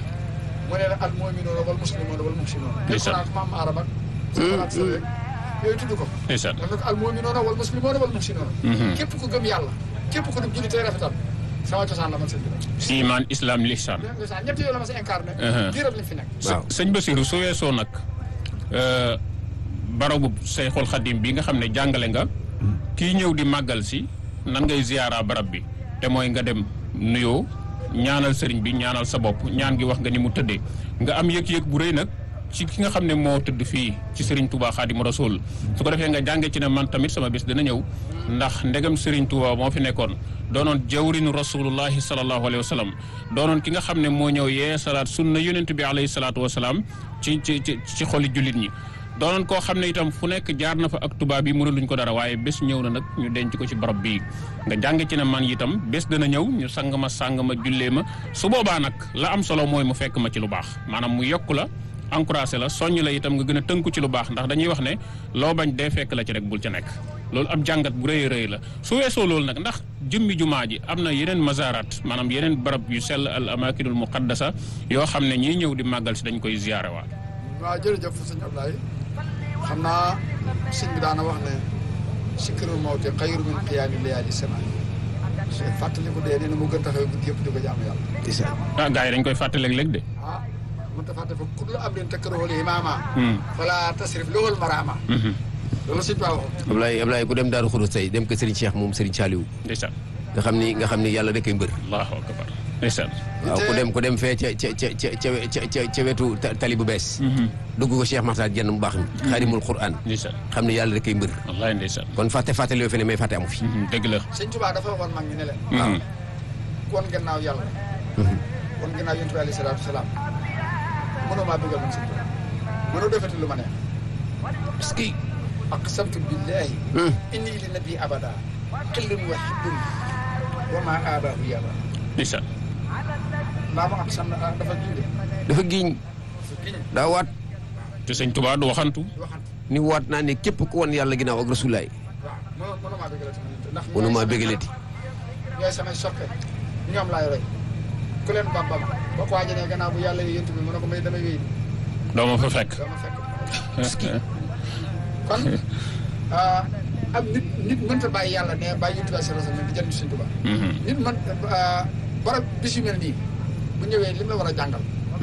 mu ne la al mu'minuuna wal muslimuuna wal muhsinuuna Ndeysaan. alxuraan maam arab ak alxuraan sa rek yooyu tudd ko ndeysaan daf ne ko al mu'minuuna wal muslimuuna wal muhsinuuna képp ku gëm yàlla képp ku dum julli tey rafetal sama cosaan la man sëñ bi iman islam lihsan la cosaan ñett yooyu la ma sa incarné Uh-huh. diiram li fi nekk waaw sëñ Basiru su weesoo nag euh, barabu Seyxul Xadim bi nga xam ne jàngale nga kii ñëw di màggal si nan ngay ziyaara barab bi te mooy nga dem nuyoo ñaanal sëriñ bi ñaanal sa bopp ñaan gi wax nga ni mu tëddee nga am yëg-yëg bu rëy nag ci ki nga xam ne moo tëdd fii ci Serigne Touba Xaadimu Rasuul su ko defee nga jànge ci ne man tamit sama bés dina ñëw ndax ndegam Serigne Touba moo fi nekkoon doonoon jawrinu rasulullahi sallallahu alayhi wa sallam doonoon ki nga xam ne moo ñëw yee salaat sunna yonent bi alayhi salaatu wa salaam ci ci ci ci xoli jullit ñi. doonoon koo xam ne itam fu nekk jaar na fa ak tubaab yi mënuluñ ko dara waaye bés ñëw na nag ñu denc ko ci barab bii nga jàng ci ne man itam bés dana ñëw ñu sang ma sang ma jullee ma su boobaa nag la am solo mooy mu fekk ma ci lu baax maanaam mu yokk la encouragé la soññ la itam nga gën a tënku ci lu baax ndax dañuy wax ne loo bañ dee fekk la ci rek bul ca nekk loolu ab jàngat bu rëy a rëy la su weesoo loolu nag ndax jëmmi jumaa ji am na yeneen mazarat maanaam yeneen barab yu sell al amakinul muqaddasa yoo xam ne ñiy ñëw di màggal si dañ koy ziyaare waat waaw jërëjëf sëñ Ablaye xam naa sëñ bi daana wax ne sikkirul mawte xayru min qiyaami layaali semaine su fàttali ko dee nee na mu gën taxaw guddi yëpp di ko jaamu yàlla ah gars yi dañ koy fàtte léeg-léeg de ah mën ta fàtte fa kullu amrin takrahu imaama fala tasrif lowal maraama loolu sëñ Ba waxoon Ablaye Ablaye ku dem Daaru Xudus tey dem ko Serigne Cheikh moom Serigne Saliou ndeysaan nga xam ni nga xam ni yàlla rek ay mbër allahu akbar ndeysaan waaw ku dem ku dem fee ca ca ca ca ca ca ca wetu ta- tali bu bees dugg ko Cheikh Makhtar jenn mu baax mi xaarimul Quran ndeysaan xam ni yàlla rek ay mbër wallaay ndeysaan kon fàtte fàtte loo fi ne mais fàtte amu fi dëgg la sëñ Tuubaa dafa waxoon mag ñi ne leen waaw kon gannaaw yàlla kon gannaaw yonent bi alayhi salaatu salaam mënoo maa bëggal man sëñ Tuubaa mënoo defati lu ma neex parce que aqsamtu billahi inni li nabi abada xillun wa hibbun wa ma abaahu yaba ndeysaan mbaa mu aqsam na dafa giñ de dafa giñ dafa giñ daa waat te sëñ Tuubaa du waxantu di waxante ni waat naa ne képp ku wan yàlla ginnaaw ak rasulaay waaw mënoo mënoo maa bëggalati man ndax mënu maa bégalati ñooy samay soppe ñoom laay roy ku leen bamba ma boo ko waajalee gannaaw bu yàlla yént bi mu ne ko may damay wéy doo ma fa fekk doo ma fekk kon ah, am nit nit mënta bàyyi yàlla ne bàyyi yonent bi sallallahu alayhi wasallam di jënd Sëñ Tuubaa nit man barab bis yu mel nii bu ñëwee lim la war a jàngal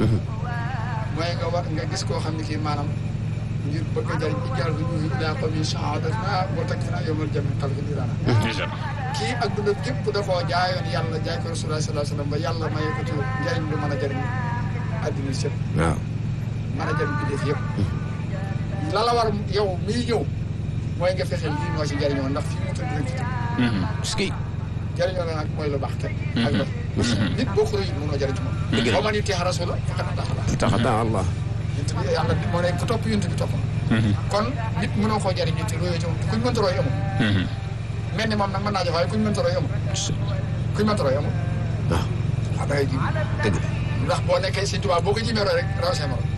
mooy nga war nga gis koo xam ne kii maanaam ngir bëgg a jëriñ i jàll bi ñu daa ko min saadatna boo teg fi naa yomal jami xal ko diraana ndeysaan kii ak dundam gépp da koo jaayoon yàlla jaay ko rasulullah sallallahu alayhi wasallam ba yàlla may ko ci njëriñ lu mën a jëriñ adduna sëpp waaw mën a jëriñ bindéef yëpp la la war yow miy ñëw mooy nga fexe lii moo ci jëriñoo ndax fii mu tëdd rek ci tëdd parce que jëriñoo la nag mooy lu baax kenn ak dox nit boo ko rëyul mënoo jëriñ ci moom Dëgg la. boo ma nit teex rasula faqat tax la taxata Allah yunt bi yàlla moo ne ku topp yunt bi topp kon nit mënoo koo jëriñ te royoo ci moom te kuñ mënta roy amul mel ni moom nag mën naa jox waaye kuñ mënta roy amul kuñ mënta roy amul waaw waaw da ngay ji dëgg la ndax boo nekkee Sëñ Tuubaa boo ko jimee roy rek raw see morom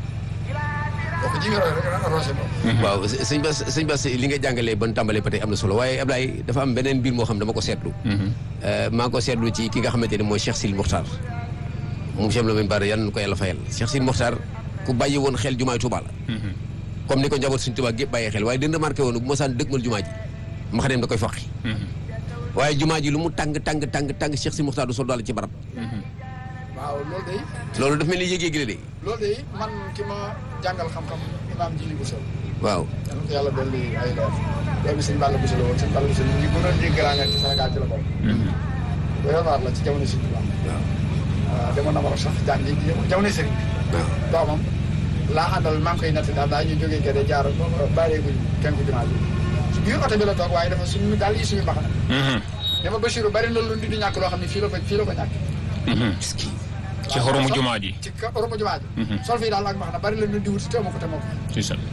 boo ko jimee roy rek raw see morom waaw sëñ Bass sëñ Bass li nga jàngalee ban tàmbalee ba tey am na solo waaye Ablaye dafa am beneen mbir moo xam dama ko seetlu maa ngi ko seetlu ci ki nga xamante ne mooy Cheikh Sil Mokhtar moom Cheikh Lamine Bara yal na ko yàlla fayal Cheikh Sil Mokhtar ku bàyyi woon xel jumaay Touba la comme ni ko njaboot suñ Touba gépp bàyyee xel waaye dina remarqué woon bu mosaan dëgmal jumaa ji ma xam ne da koy foqi waaye jumaa ji lu mu tàng tàng tàng tàng Cheikh Sil Mokhtar du sol daal ci barab waaw loolu day loolu daf mel ni yëg-yëg la de loolu day man ki ma jàngal xam-xam imaam Jili Bousso waaw yal na ko yàlla dolli ay leer doomi sëñ Balla Bousso la woon sëñ Balla Bousso ñu gën a dégg laa ci Sénégal ci la bokk doyoon waar la ci jamono sëñ Tuubaa waaw waaw demoon na ma sax jàng ji jamono sëriñ waaw doomam laa àndal maa ngi koy natt daal daa ñu jógee gerte jaar bàyyeeguñ kenku jumaa ji ci biir oto bi la toog waaye dafa suñu daal yi suñu mbaxana dama Bachirou bari na lu nit di ñàkk loo xam ne fii la ko fii la ko ñàkk ci xoromu jumaa ji ci ka oromu jumaa ji sol fii daal ak mbaxana bari la nit di wuti te moo ko te moo ko ci sa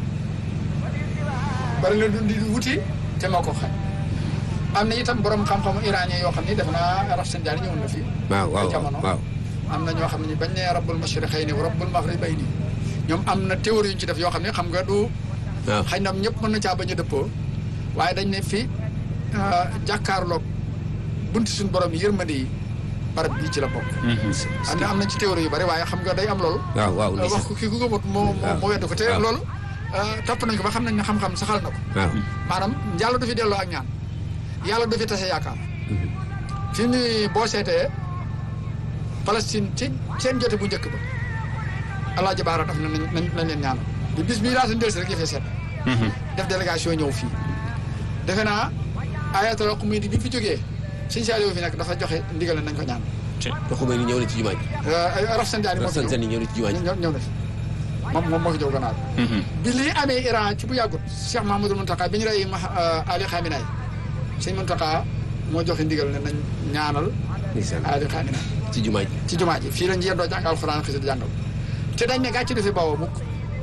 bari la nit di wuti te moo ko xañ am na itam borom xam-xamu iranien yoo xam ni def naa raf seen jaani ñëwoon na fii waaw waaw ay jamono waaw am na ñoo xam ne bañ ne rabbul mashriqayni wa rabbul maghribayni ñoom am na théorie yu ñu ci def yoo xam ne xam nga du waaw xëy na ñëpp mën na caa bañ a dëppoo waaye dañ ne fi jàkkaarloog bunti suñu borom yi yërmande yi barab bii ci la bokk. am na am na ci théorie yu bari waaye xam nga day am loolu. waaw waaw wax ko kii ku gëmut moo moo moo wedd ko te waaw. loolu topp nañ ko ba xam nañ ne xam-xam saxal na ko. waaw maanaam yàlla du fi delloo ak ñaan yàlla du fi tase yaakaar fi mu ne boo seetee Palestine ci seen jote bu njëkk ba Alaaji Baara daf na nañ nañ nañ leen ñaan bi bis bii laata delsi rek yëfee seet def délégation ñëw fii defe naa ayatul Xumaydi bi fi jógee Sëñ Saaliw fi nekk dafa joxe ndigal nañ ko ñaan te xumay ni ñëw na ci jumaa ji ay Rafsanjani moo fi Rafsan ñëw Sani ñëw na ci jumaa ji ñëw ñëw na fi moom moom moo fi jóg gannaaw bi lii amee Iran ci bu yàggut Cheikh Mahamadul Muntaka bi ñu rey ma Ali Khamenei sëñ Muntaka moo joxe ndigal ne nañ ñaanal ndeysaan Ali Khamenei ci jumaa ji ci jumaa ji fii lañ yendoo jàng alxuraan xisi di jàngal te dañ ne gàcce du fi bawoo mukk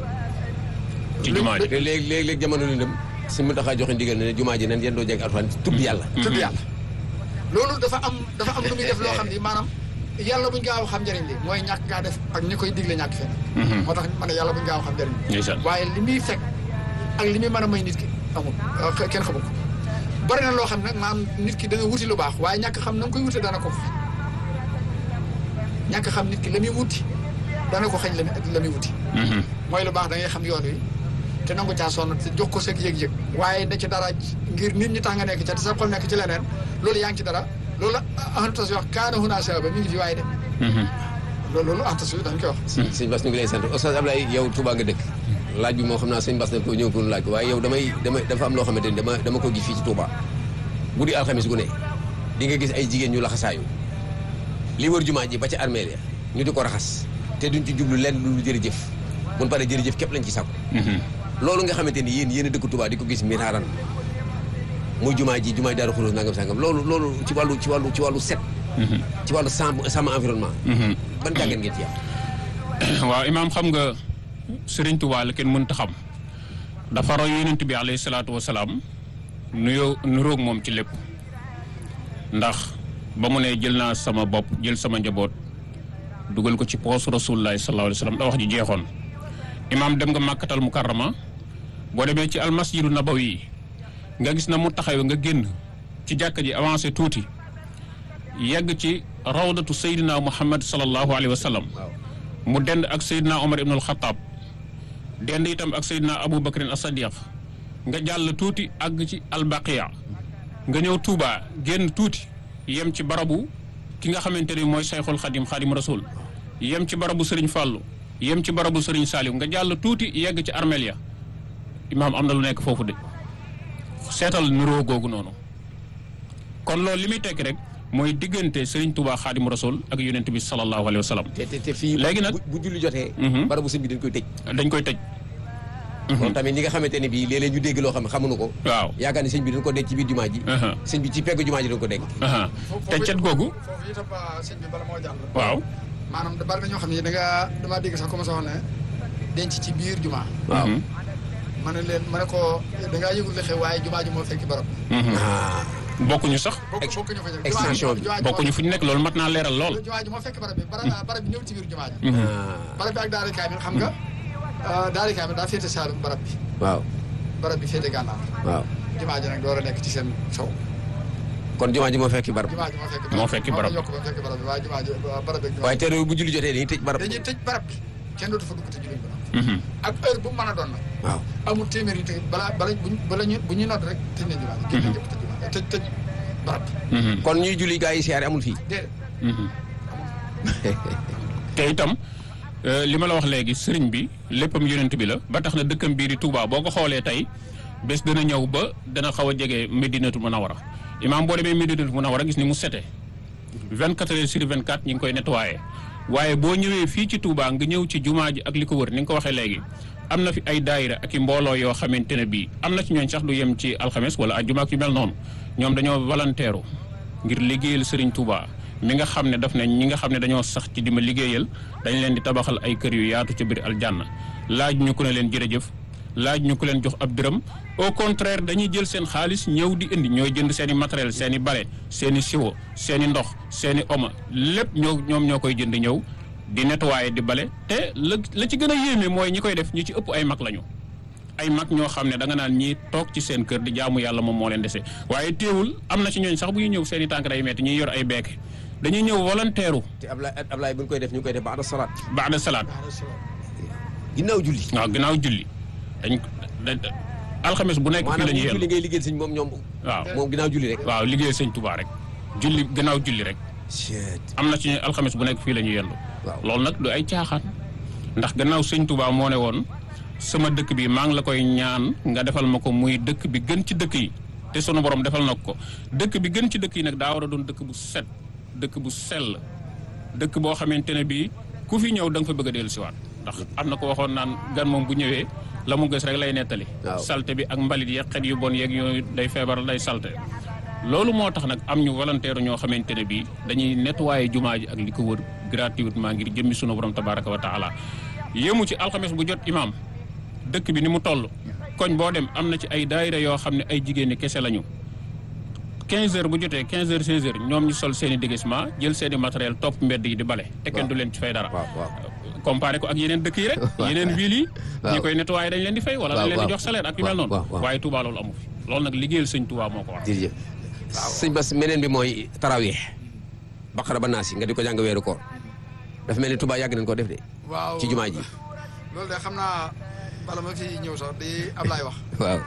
ci jumaa ji te léegi léegi léegi jamono ni dem si mu taxaa joxe ndigal ne ne jumaa ji nan yéen doo jeg alxuraan tudd yàlla tudd yàlla loolu dafa am dafa am lu muy def loo xam ni maanaam yàlla buñ gaaw xam njëriñ li mooy ñàkk gaa def ak ñi koy digle ñàkk fenn moo tax ma ne yàlla buñ gaaw xam njëriñ li ndeysaan waaye li muy fekk ak li muy mën a may nit ki amul euh, kenn xamul ko bari na loo xam ne nag maanaam nit ki da nga wuti lu baax waaye ñàkk xam na nga koy wute dana ko xañ ñàkk xam nit ki la muy wuti dana ko xañ la muy la muy wuti mooy lu baax da ngay xam yoon wi te nangu caa sonn te jox ko sa yëg-yëg waaye da ci dara ngir nit ñi tax nga nekk ca te sa xol nekk ci leneen loolu yaa ngi ci dara loolu la antas wax kaana hunaa sababa mi ngi fi waaye de loolu loolu antas yi dañ koy wax sëñ Bass ñu ngi lay sant Oustaz Ablaye yow Touba nga dëkk laaj bi moo xam naa sëñ Bass na ko ñëw pour laaj ko waaye yow damay damay dafa am loo xamante ni dama dama ko gis fii ci Touba guddi alxamis gu ne di nga gis ay jigéen ñu laxasaayu li wër jumaa ji ba ca armeel ya ñu di ko raxas te duñ ci jublu lenn lu jërëjëf mun pare jërëjëf képp lañ ci sàkku loolu nga xamante ni yéen yéen a dëkk Touba di ko gis miraaran muy jumaa ji jumaa ji Daaru Xudoos nangam sangam loolu loolu ci wàllu ci wàllu ci wàllu set ci wàllu sàmm sàmm environnement ban jàngat ngeen ci am waaw imaam xam nga Sëriñ Tuubaa la kenn mënta xam dafa roy yonent bi alayhi salaatu wa salaam nuyoo nuroog moom ci lépp ndax ba mu ne jël naa sama bopp jël sama njaboot dugal ko ci poos rasulullahi sallallahu alayhi wa sallam da wax ji jeexoon imaam dem nga màkkatal mukarrama boo demee ci almasjidu nabawi nga gis na mu taxawee nga génn ci jàkka ji avancé tuuti yegg ci rawdatu sayyidina muhammad sallallahu alayhi wa sallam mu dend ak Seydina Omar ibnul Xataab dend itam ak Seydina Abu Bakrin as-Sadiq nga jàll tuuti àgg ci albaqiya nga ñëw Touba génn tuuti yem ci barabu ki nga xamante ni mooy Sayxul Xadim Xadim Rasul yem ci barabu Serigne Fàllu yem ci barabu Serigne Saliou nga jàll tuuti yegg ci armeel ya imaam am na lu nekk foofu de seetal nuroo googu noonu kon loolu li muy tekki rek mooy diggante Serigne Touba Xaadimu Rasul ak yonent bi sallallahu alayhi wa sallam te te te fii. Léegi nag- bu bu julli jotee. Mhm. barabu sëñ bi dañ koy tëj. dañ koy tëj kon tamit ñi nga xamante ne bii léeg-léeg ñu dégg loo xam ne xamuñu ko. waaw yaakaar ni sëñ bi dañ ko denc ci biir jumaa ji. aha sëñ bi ci peggu jumaa ji dañ ko denc. aha te cet googu foofu itam sëñ bi bala moo jàll. waaw maanaam da bari na ñoo xam ne da nga damaa dégg sax commencé wax ne denc ci biir jumaa. waaw. Mhm. ma ne leen ma ne ko da ngaa yëgul li xew waaye jumaa ji moo fekki barab. Mhm. ah. bokkuñu sax bokk Ex- bokkuñu fa ñu. extension bi. jumaa ji bokkuñu fu ñu nekk loolu mat naa leeral lool jumaa ji moo fekk barab bi barab barab bi ñëw ci biir jumaa ji. Mhm. ah. barab bi ak daari kaamil xam nga daari kaamil daa féete saalum barab bi waaw. barab bi féete gànnaar waaw. jumaa ji nag door a nekk ci seen sow kon jumaa ji moo fekki barab. jumaa ji moo fekk Moo fekki barab bi. moo ko yokk ba fekk barab bi waaye jumaa ji barab bi ak jumaa waaye teere bu julli jotee dañuy tëj barab. dañuy tëj barab bi kenn dootu fa dugg te julli ba Mhm. ak heure bu mu mën a doon nag waaw. amul téeméer yi te balaa bala buñ bala ñu bu ñuy nodd rek tëj nañ jumaa ji génn ñëpp tëj jumaa tëj tëj barab bi Mhm. kon ñuy julli gaa yi siyaare amul fii. déedéet Mhm. te itam euh, li ma la wax léegi sëriñ bi léppam yonent bi la ba tax na dëkkam bii di Touba boo ko xoolee tey bés dana ñëw ba dana xaw a jege Medinatu Munawara imaam boo demee Medinatu Munawara gis ni mu sete 24 heures sur 24 ñi ngi koy nettoyé waaye boo ñëwee fii ci Touba nga ñëw ci jumaa ji ak li ko wër ni nga ko waxee léegi am na fi ay daayira ak i mbooloo yoo xamante ne bii am na ci ñooñ sax du yem ci alxames wala ajjuma ak yu mel noonu ñoom dañoo volontaire ngir liggéeyal Serigne Touba mi nga xam ne daf ne ñi nga xam ne dañoo sax ci di ma liggéeyal dañ leen di tabaxal ay kër yu yaatu ca biir aljanna laaj ñu ko ne leen jërëjëf laaj ñu ko leen jox ab dërëm au contraire dañuy jël seen xaalis ñëw di indi ñooy jënd seen i matériel seen i bale seen i siwo seen i ndox seen i oma lépp ñoo ñoom ñoo koy jënd ñëw di nettoyer di bale te la la ci gën a yéeme mooy ñi koy def ñi ci ëpp ay mag lañu ay mag ñoo xam ne da nga naan ñii toog ci seen kër di jaamu yàlla moom moo leen dese waaye teewul am na ci ñooñ sax bu ñu ñëw seen i tànk day metti ñuy yor ay beeke dañuy ñëw volontaire te Ablaye Ablaye bu ñu koy def ñu ngi koy def baada salaat. baada salaat ginnaaw julli. waaw ginnaaw julli dañ dañ alxames bu nekk fii maanaam la ñuy bu julli yendu ngay liggéeyal sëñ moom ñoom. waaw moom ginnaaw julli rek. waaw liggéey sëñ Touba rek julli ginnaaw julli rek Shit. am na ci ñu alxames bu nekk fii la ñuy yendu waaw. loolu nag du ay caaxaan ndax gannaaw sëñ Touba moo ne woon sama dëkk bi maa ngi la koy ñaan nga defal ma ko muy dëkk bi gën ci dëkk yi te sunu borom defal na ko dëkk bi gën ci dëkk yi nag daa war a doon dëkk bu set dëkk bu sell dëkk boo xamante ne bii ku fi ñëw da nga fa bëgg a dellu siwaat ndax am na ko waxoon naan gan moom bu ñëwee la mu gës rek lay nettali Waaw. salte bi ak mbalit yeeg xet yu bon yeeg yooyu day feebar day salte loolu moo tax nag am ñu volontaire ñoo xamante ne bii dañuy nettoyer jumaa ji ak li ko wër gratuitement ngir jëmmi sunu borom tabaraka wa taala yéemu ci alxames bu jot imaam dëkk bi ni mu toll koñ boo dem am na ci ay daayira yoo xam ne ay jigéen ñi kese lañu 15 heures bu jotee 15 heures 16 heures ñoom ñu sol seen i déguisement jël seen i matériel topp mbedd yi di bale te kenn du leen ci fay dara waaw waaw. comparé ko ak yeneen dëkk yi rek yeneen ville yi waaw. ñi koy nettoyé dañ leen di fay wala waaw, dañ leen di waaw. jox salaire ak yu mel waaw, noonu waaw, waaw. waaye Touba loolu amu fi loolu nag liggéeyal sëñ Touba moo ko war jërëjëf. sëñ Bass meneen bi mooy tarawih. baqara ba naasi nga di ko jàng weeru koor. dafa mel ni Touba yàgg nañ ko def de. waaw ci jumaa ji. loolu de xam naa bala ma fi ñëw sax di Ablaye wax waaw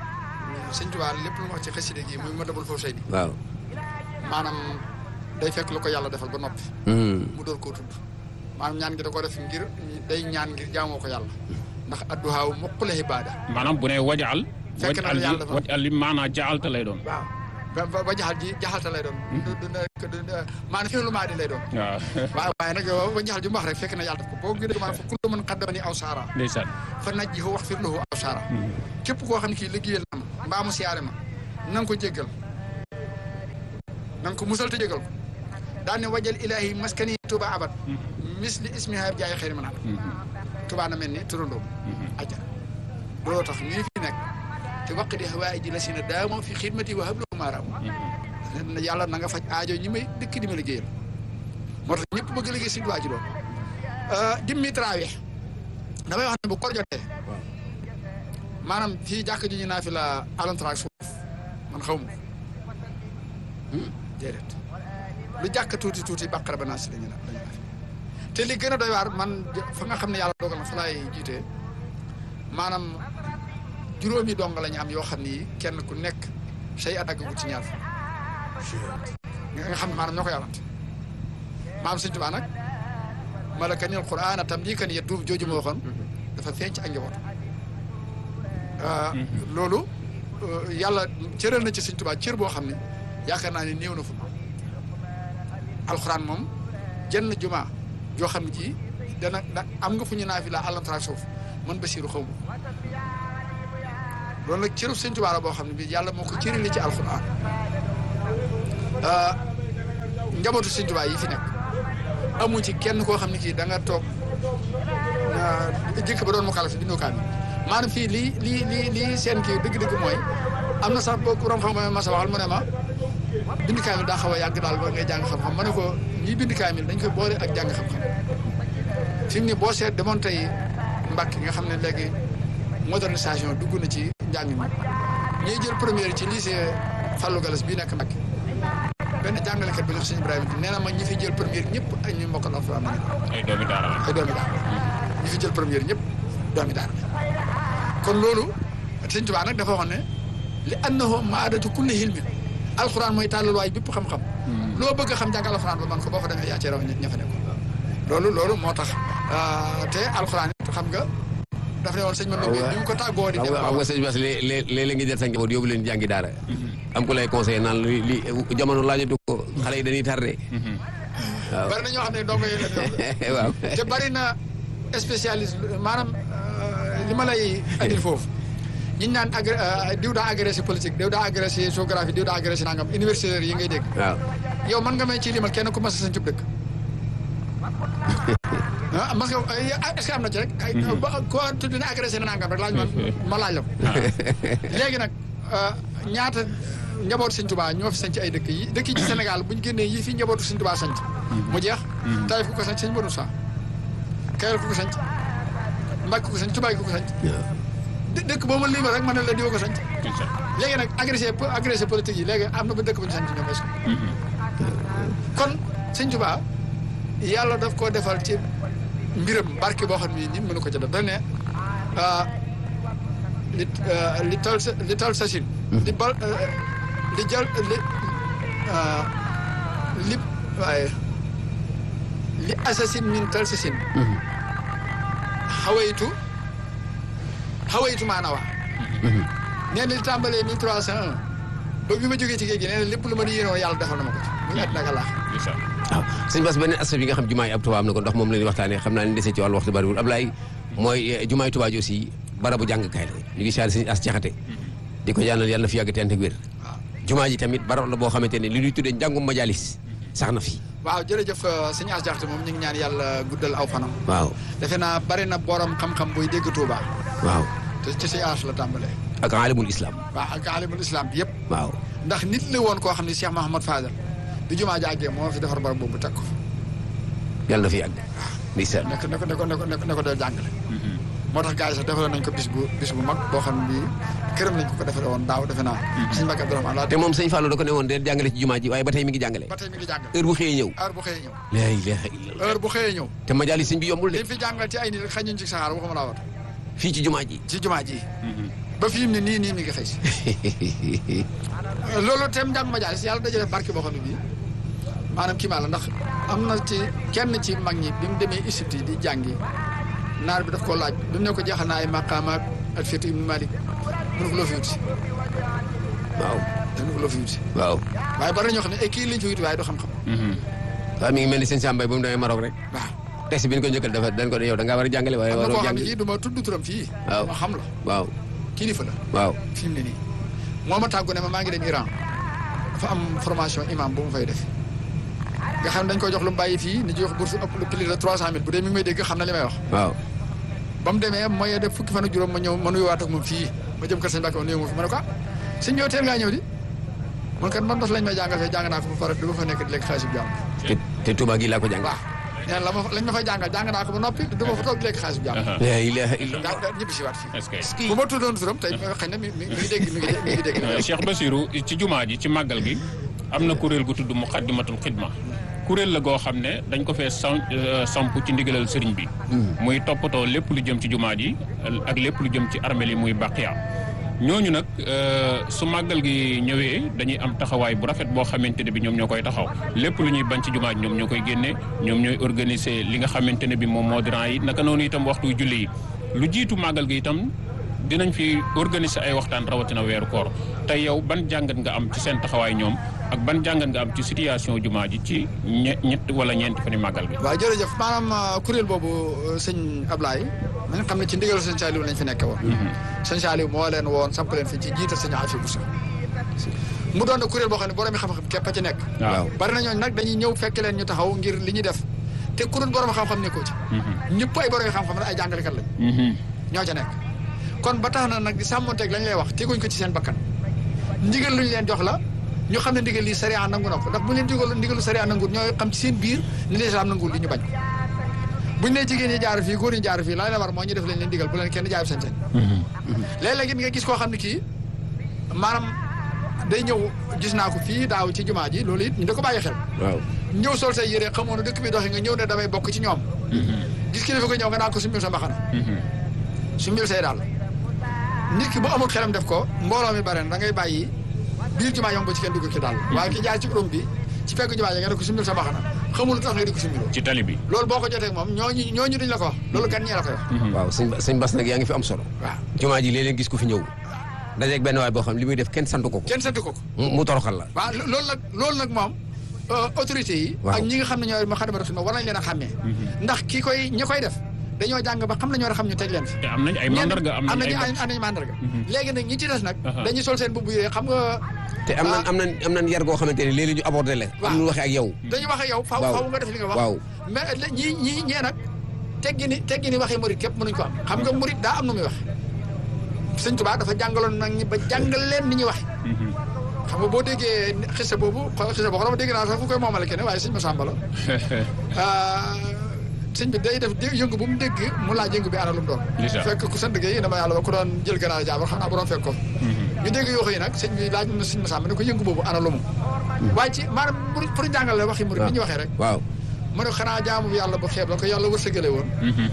sëñ Tuubaa lépp lu mu wax ci xasida gi muy ma dabul foofu say bi waaw. maanaam day fekk lu ko yàlla defal ba noppi Hmm. mu door koo tudd maanaam ñaan gi da ko def ngir day ñaan ngir jaamoo ko yàlla ndax adduhaaw muqule ibaada maanaam bu ne wajaal Fekk na wajal la yàlla ji defal. wajal li maanaa jaalta lay doon waaw ba ba ba jaxal ji jaxalta lay doon du du nekk du maanaam fi lu maa di lay doon waaw waaw waaye nag ba jaxal ji mu wax rek fekk na yàlla def ko boo gën a maanaam fa kullu man qaddamani aw saara ndeysaan fa najjihu wax fir lahu aw saara képp koo xam ne kii liggéeyal na ma mbaa mu siyaare ma na nga ko jéggal na nga ko musal te jéggal ko daan ne wajal ilaahi maskani tuba abad misli ismiha jaay xëy man tuba na mel ni turandoom aja looloo tax ñii fi nekk te waq di hawaa ji la si na daamoo fi xidmati wa hablahu maaraam yàlla na nga faj aajo ñi may dëkk di ma liggéeyal moo tax ñëpp bëgg liggéey si duwaa ji doon dimmi traawix damay wax ne bu kor jotee maanaam fii jàkk ji ñu naa fi la alantraak suuf man xaw ma ko déedéet lu jàkk tuuti tuuti bàqara ba naa si lañu na lañu naa fi te li gën a doy waar man fa nga xam ne yàlla dogal na fa laay jiitee maanaam juróomi dong la ñu am yoo xam ni kenn ku nekk say at àggagul ci ñaar nga nga xam ne maanaam ñoo ko yàllante maanaam Sëñ Tuubaa nag malakani alquran tam lii kan ya duub jooju ma waxoon dafa feeñ ci ak njaboot loolu yàlla cëral na ci Sëñ Tuubaa cër boo xam ne yaakaar naa ne néew na fu alxuraan moom jenn juma joo xam ne ji dana da am nga fu ñu naafi la àllantarak suuf man Basiiru xaw ma loolu nag cërub Sëñ Tuubaa la boo xam ne bii yàlla moo ko cërale ci alxuraan njabootu Sëñ Tuubaa yi fi nekk amu ci kenn koo xam ne kii da nga toog jëkk ba doon mu xalaat bindoo kaamil maanaam fii lii lii lii lii seen kii dëgg-dëgg mooy am na sax boo borom xam-xam ma sa waxal mu ne ma bind kaamil daa xaw a yàgg daal ba ngay jàng xam-xam ma ne ko ñii bind kaamil dañ koy boole ak jàng xam-xam fi mu ne boo seet demoon tey Mbàkke nga xam ne léegi modernisation dugg na ci njàng mi ñuy jël première ci lycée Fallou Galas bii nekk Mbàkke benn jàngalekat bi ñu wax sëñ Ibrahima nee na ma ñi fi jël première ñëpp ak ñu mokkal alxuraan nañu ay doomi daara la. ay doomi daara ñi fi jël première ñëpp doomi daara kon loolu sëñ Tuubaa nag dafa waxoon ne li annahu maadatu kulli hilmin alxuraan mooy tàllalwaay bépp xam-xam loo bëgg a xam jàng alxuraan ba man ko boo fa demee yaa cee raw ña fa nekk loolu loolu moo tax te alxuraan it xam nga daf ne woon sëñ Manoumbe ni mu ko tàggoo di xam dem nga xam nga sëñ Bass léeg léeg ngi jël sa njaboot yóbbu leen jàngi daara am ku lay conseillé naan li li jamono laajatu ko xale yi dañuy tardé waaw bari na ñoo xam ne ndongo yi la ñu waaw te bari na spécialiste maanaam li ma lay andil foofu ñi ñu naan agré diw daa agressé politique diw daa agressé géographie diw daa agressé nangam universitaires yi ngay dégg waaw yow man nga may ci limal kenn ku mas a sañ cub dëkk ah parce que est-ce que am na ci rek ay ba ko tudd na agressé na nangam rek laaj ma ma laaj la ko léegi nag ñaata njabootu Sëñ Tuubaa ñoo fi sanc ay dëkk yi dëkk yi ci Sénégal bu ñu génnee yi fi njabootu Sëñ Tuubaa sanc mu jeex Taïf ku ko sanc Sëñ Modou Sa Kayal ku ko sanc Mbàkke ku ko sanc Tuubaa ku ko sanc dë- dëkk boo ma lima rek ma ne la diwa ko sanc léegi nag agressé agressé politique yi léegi am na ba dëkk bu ñu sanc ñoom est-ce que kon Sëñ Tuubaa yàlla daf koo defal ci mbiram barke boo xam ne nii mënu ko ca def dañ ne li li tal sa li tal sa sin li bal li jal li li waaye li assasine min tal sa sin xawaytu xawaytu maana waa nee na li tàmbalee mille trois cent un ba bi ma jógee ci géej gi nee na lépp lu ma di yéenoo yàlla defal na ma ko ci muy àddina ak àllaax waaw sëñ Bass beneen aspect bi nga xam jumaa yi ab Tuubaa am na ko ndax moom la ñuy waxtaanee xam naa ne dese ci wàllu waxtu bariwul Ablaye mooy jumaa yi Tuubaa ji aussi barabu jàngkaay la ñu ngi saari sëñ as jaxate di ko ñaanal yàlla na fi yàgg te ànd ak wér jumaa ji tamit barab la boo xamante ne li ñuy tuddee njàngum majalis sax na fi waaw jërëjëf sëñ As Jaxate moom ñu ngi ñaan yàlla guddal aw fanam waaw defe naa bari na borom xam-xam buy dégg Touba waaw te ci sëñ As la tàmbalee ak alimul islam waaw ak alimul islam bi yëpp waaw ndax nit la woon koo xam ne Cheikh Mahamad Fadal bi jumaa jàggee moo fi defar barab boobu teg ko fa yàlla na fi yàgg ndeysaan nekk ne ko ne ko ne ko ne ko dee jàngale moo tax gars yi sax defaloon nañ ko bis bu bis bu mag boo xam ne bii këram lañ ko ko defale woon daaw defe naa sëñ Mbàkke Abdourahmane laa te moom sëñ Fallou da ko ne woon de jàngale ci jumaa ji waaye ba tey mi ngi jàngale ba tey mi ngi jàngale heure bu xëyee ñëw heure bu xëyee ñëw la ilaha illallah heure bu xëyee ñëw te majalis sëñ bi yombul de liñ fi jàngal ci ay nit rek xañuñ ci saxaar waxuma laa wat fii ci jumaa ji ci jumaa ji ba fi mu ne nii nii mi ngi xëy si loolu tem njàng majaalis yàlla dajale barke boo xam ne bii maanaam kii maa la ndax am na ci kenn ci mag ñi bi mu demee Égypte di jàngi naar bi daf koo laaj bi mu ne ko jeexal naa ay maqaama ak Alfiyatu ibnu Malik mu ne ko loo fi wut si waaw mu ne ko loo fi wut si waaw waaye bari na ñoo xam ne ay kii lañ fi wut waaye du xam-xam waaw mi ngi mel ni sëñ Sambay ba mu demee Maroc rek waaw test bi ñu ko njëkkal dafa dañ ko ne yow da ngaa war a jàngale waaye am na waroo koo xam ne jàngale kii du ma tudd turam fii waaw ma xam la waaw kilifa la waaw fi mu ne nii moo ma tàggu ne ma maa ngi dem Iran dafa am formation imam bu mu fay def nga xam ne dañ ko jox lu mu bàyyi fii ni jox bourse ëpp lu plus de trois cent mille bu dee mi ngi may dégg xam na li may wax waaw ba mu demee mooy def fukki fan ak juróom ma ñëw ma nuyuwaat ak moom fii ma jëm kër sëñ Mbàkke ma nuyu ma fi ma ne ko ah sëñ yow teel ngaa ñëw di man kat man bas lañ may jàngal fee jàng naa ko ba pare du ma fa nekk di lekk xaalis bu jàmm te te Touba gi laa ko jàng waaw nee na la ma lañ ma fay jàngal jàng naa ko ba noppi du ma fa toog di lekk xaalis bu jàmm la ilaha illallah daa daa ñibbi si waat fii est-ce que bu ma tuddoon turam tey xëy na mi mi mi ngi dégg mi ngi mi ngi dégg Cheikh Bassirou ci jumaa ji ci màggal gi am na kuréel gu tudd Muqaddimatul Xidma kuréel la goo xam ne dañ ko fee sam samp ci ndigalal sëriñ bi muy toppatoo lépp lu jëm ci jumaa ji ak lépp lu jëm ci armeel yi muy baqiya ñooñu nag su màggal gi ñëwee dañuy am taxawaay bu rafet boo xamante ne bi ñoom ñoo koy taxaw lépp lu ñuy bañ ci jumaa ji ñoom ñoo koy génne ñoom ñooy organiser li nga xamante ne bi moom moo diran yi naka noonu itam waxtu julli yi lu jiitu màggal gi itam dinañ fi organiser ay waxtaan rawatina weeru koor tey yow ban jàngat nga am ci seen taxawaay ñoom ak ban jàngat nga am ci situation jumaa ji ci ñe ñett wala ñeenti fan yu màggal gi. waaw jërëjëf maanaam kuréel boobu sëñ Ablaye na nga xam ne ci ndigal sëñ Saliou lañ fi nekke woon sëñ Saliou moo leen woon samp leen fi ci jiital sëñ Afi Bousso mu doon na kuréel boo xam ne borom xam-xam képp a ci nekk waaw bari na ñooñu nag dañuy ñëw fekk leen ñu taxaw ngir li ñuy def te kuréel borom xam-xam nekkoo ci ñëpp ay borom xam-xam la ay jàngalekat lañ ñoo ca nekk kon ba tax na nag di sàmmonteeg lañ lay wax teguñ ko ci seen bakkan ndigal luñ leen jox la ñu xam ne ndigal lii sariya nangu na ko ndax bu leen digal ndigalu sariya nangu ñooy xam ci seen biir ni lislaam nangu li ñu bañ buñ ne jigéen ñi jaar fii góor ñi jaar fii la la war moo ñu def leen leen digal bu leen kenn jaay seen seen léeg-léeg it nga gis koo xam ne kii maanaam day ñëw gis naa ko fii daaw ci jumaa ji loolu it ñu da ko bàyyi xel waaw ñëw sol say yére xamoon ne dëkk bi doxi nga ñëw ne damay bokk ci ñoom gis kilifa ko ñëw nga naan ko sumbil sa mbaxana sumbil say daal nit ki bu amul xelam def ko mbooloo mi bare na da ngay bàyyi biir jumaa yomb ba ci kenn dugg ci daal waaye ki jaar ci urum bi ci fekk jumaa ji nga ne ko sumbil sa mbaxana xamul lu tax nga di ko sumbiloo ci tali bi. loolu boo ko jotee ak moom ñooñu ñooñu duñ la ko wax loolu gan ñee la koy wax waaw sëñ sëñ Bass nag yaa ngi fi am solo waaw jumaa ji léeg-léeg gis ku fi ñëw dajeeg benn waay boo xam li muy def kenn sant ko ko kenn sant ko ko mu mu toroxal la waaw lo- loolu nag loolu nag moom autorité yi Waaw. ak ñi nga xam ne ñooy ma xadama ma war nañ leen a xàmmee ndax ki koy ñi koy def dañoo jàng ba xam ne ñoo war a xam ñu teg leen fi te am nañ ay mandarga am nañ ay nañu am nañu mandarga léegi nag ñi ci des nag Aha. dañuy sol seen bubb yooyu xam nga te am nan am nan am nan yar goo xamante ne léeg-léeg ñu abordé la am nu waxee ak yow dañu wax ak yow faw Waaw. faw nga def li nga wax waaw mais la- ñii ñii ñee nag teggi ni teggi ni waxee murit képp mënuñ ko am xam nga murit daa am nu muy wax sëñ Tuubaa dafa jàngaloon nag ñi ba jàngal leen ni ñuy waxe xam nga boo déggee xisa boobu xisa boobu xam nga dégg naa sax fu koy moomale kenn waaye sëñ Masamba la ah, sëñ bi day def dé- yëngu bu mu dégg mu laaj yëngu bi ana lu mu doon Lisa. fekk ku sant Gueye dama yàlla ba ku doon jël ganaar jaabar xam naa bu doon fekk ko ñu dégg yoo yi nag sëñ bi laaj na sëñ Masamba ne ko yëngu boobu ana lu mu waaye ci maanaam pour pour jàngal la waxi murid bi ñu waxee rek waaw mu ne xanaa jaamu bi yàlla bu xeeb la ko yàlla wërsëgale woon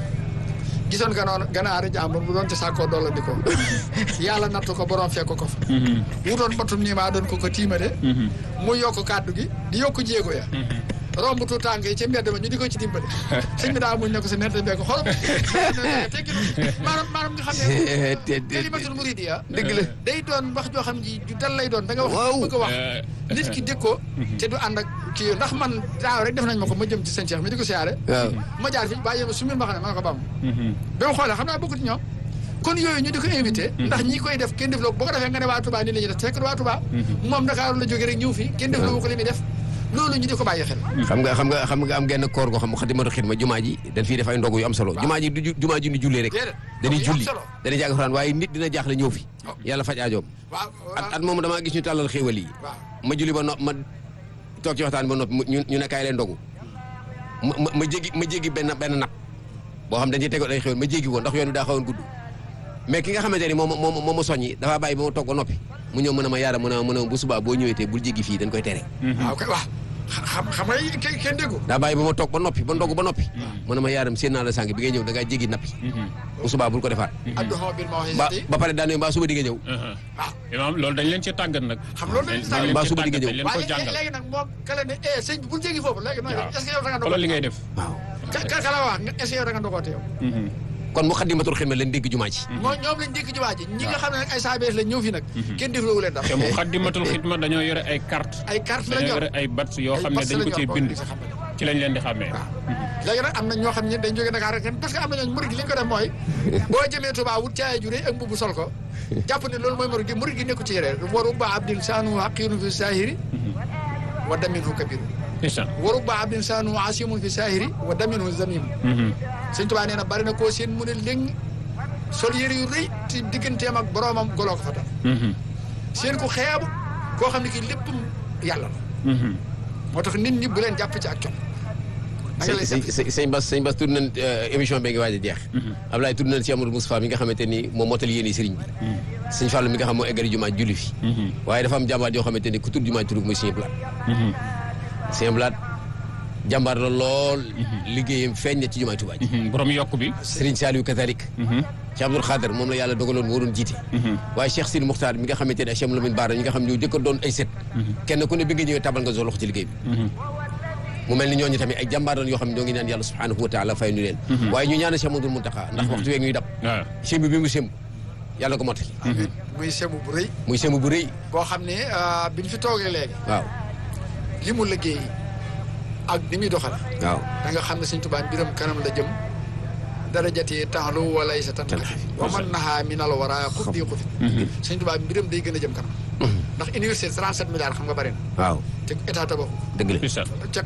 gisoon nga noonu ganaari jàmbur bu doon ci sàkkoo dolla di ko yàlla nattu ko borom fekk ko fa wutoon batum nii maa doon ko ko tiimade mu yokk kàddu gi di yokk jéego ya romb tu tànk yi ci mbedd ma ñu di ko ci dimbale sëñ bi daa muñ ne ko sa nette mbee ko xolam teggi maanaam maanaam nga xam ne kalimatul muridiya dëgg la day doon wax joo xam ji ju dal lay doon da nga wax Waaw. bëgg a wax nit ki dégg ko te du ànd ak kii ndax man daaw rek def nañ ma ko ma jëm ci sëñ Cheikh mi di ko siyaare waaw ma jaar fi bàyyi ma sumil ma xam ne ma ne ko bam ba mu xoolee xam naa bokkut ñoom kon yooyu ñu di ko invité ndax ñi koy def kenn def loo boo ko defee nga ne waa Touba nii la ñuy def fekk waa Touba moom Dakar la jógee rek ñëw fi kenn def loo ko li muy def loolu ñu di ko bàyyi xel xam nga xam nga xam nga am genn koor goo xam Xadimatul Xidma jumaa ji dañ fiy def ay ndogu yu am solo jumaa ji du ju- jumaa ji du jullee rek Déedéet. dañuy Ndogu yu am julli solo. dañuy jàng Alxuraan waaye nit dina jaaxle ñëw fi yàlla faj aajoom waaw at at moom damaa gis ñu tàllal xéewal yi waaw ma julli ba nopp ma toog ci waxtaan ba nopp mu- ñu ñu ne kaay leen ndogu ma ma ma jéggi ma jéggi benn benn nag boo xam dañuy tegoon ay xéewal ma jéggi ko ndax yoon wi daa xawoon gudd mais ki nga xamante ni moom moom moom ma soññi dafa bàyyi ba ma toog ba noppi mu ñëw mën a ma yaara mën a mën a bu subaa boo ñëwee te bul jéggi fii dañ koy tere waaw kay waaw xam xam nga yi kenn kenn déggu daa bàyyi ba ma toog ba noppi ba ndogu ba noppi mu ne ma yaaram seen naa la sànq bi ngay ñëw da ngaa jéggi nappi bu subaa bul ko defaat adduhoo bil ba mawhisati ba pare daane mbaa suba di nga ñëw waaw imaam loolu dañ leen ci tàggat nag. xam loolu lañ dañ tàggat. leen Mbaa ci suba di nga tàggat, ñëw. dañ leen ko waaye jàngal. léegi nag moom kale ne eh sëñ bi bul jéggi foofu léegi nooy def est-ce que yow da nga xoolal li ngay def. waaw ka ka ka la wax nga est-ce que yow da nga ndogoote yow kon mu xaddimatul xidma leen dégg jumaa ji moo ñoom lañ dékk ci waa ji ñi nga xam ne nag ay saabees lañ ñëw fi nag kenn defloowu leen dara te mu xaddimatul xidma dañoo yore ay carte ay carte la dañoo ñor yore ay bats yoo ay xam ne bats dañ la ko ñor cee boo bind di sa xam ne. ci lañ leen di xàmmee. léegi nag am na ñoo xam ne dañ jógee Dakar rek parce que am na ñooñu murid gi li ñu ko def mooy boo jëmee Touba wut caaya ju rëy ak mbubu sol ko jàpp ne loolu mooy murid gi murid gi nekku ci yére waru ba abdin saanu haqiinu fi saahiri wa daminhu kabiru c'est ça. waru ba abdin saanu asimun fi saahiri wa daminhu zamimu sëñ Touba nee na bari na koo seen mu ne léng sol yére yu rëy ci digganteem ak boroomam goloo ko fa tam seen ku xeebu koo xam ne kii lépp yàlla la moo tax nit ñi bu leen jàpp ci ak com da nga lay sëñ jàpp sëñ sëñ Bass sëñ Bass tudd nañ émission bi nga waaj a jeex Ablaye tudd nañ si Amadou Moustapha mi nga xamante ni moom mootal yéene sëriñ bi sëñ Fallou mi nga xam moo eggari jumaa julli fi waaye dafa am jàmbaar yoo xamante ni ku tudd jumaa turug muy sëñ Blaat sëñ Blaat jàmbaar la lool liggéeyam feeñ na ci jumaa Tuubaa ji borom yokk bi. Sëriñ Saliou Kazalik Cheikh Abdoul Khader moom la yàlla dogaloon moo doon jiite waaye Cheikh Sidi Muxtaar mi nga xamante ne Cheikh Lamine Bara ñi nga xam ñoo jëkk a doon ay set kenn ku ne bi nga ñëwee tabal nga sa loxo ci liggéey bi mu mel ni ñooñu tamit ay jàmbaar doon yoo xam ne ñoo ngi ñaan yàlla subhanahu wa taala fay ñu leen waaye ñu ñaanal Cheikh Mamadou Muntaxa ndax waxtu weeg ñuy dab waaw. semb bi mu semb yàlla ko mottali muy semu bu rëy muy semb bu rëy boo xam ne bi ñu fi toogee léegi waaw li mu liggéey ak ni muy doxale waaw da nga xam ne sëñ Tuubaa mbiram kanam la jëm darajati taxlu wala sa tan wa man nahaa min al wara xuf di xufi sëñ Tuubaa mbiram day gën a jëm kanam ndax université 37 milliards xam nga bari na waaw te état tabaxu dëgg la Ndeysaan. ca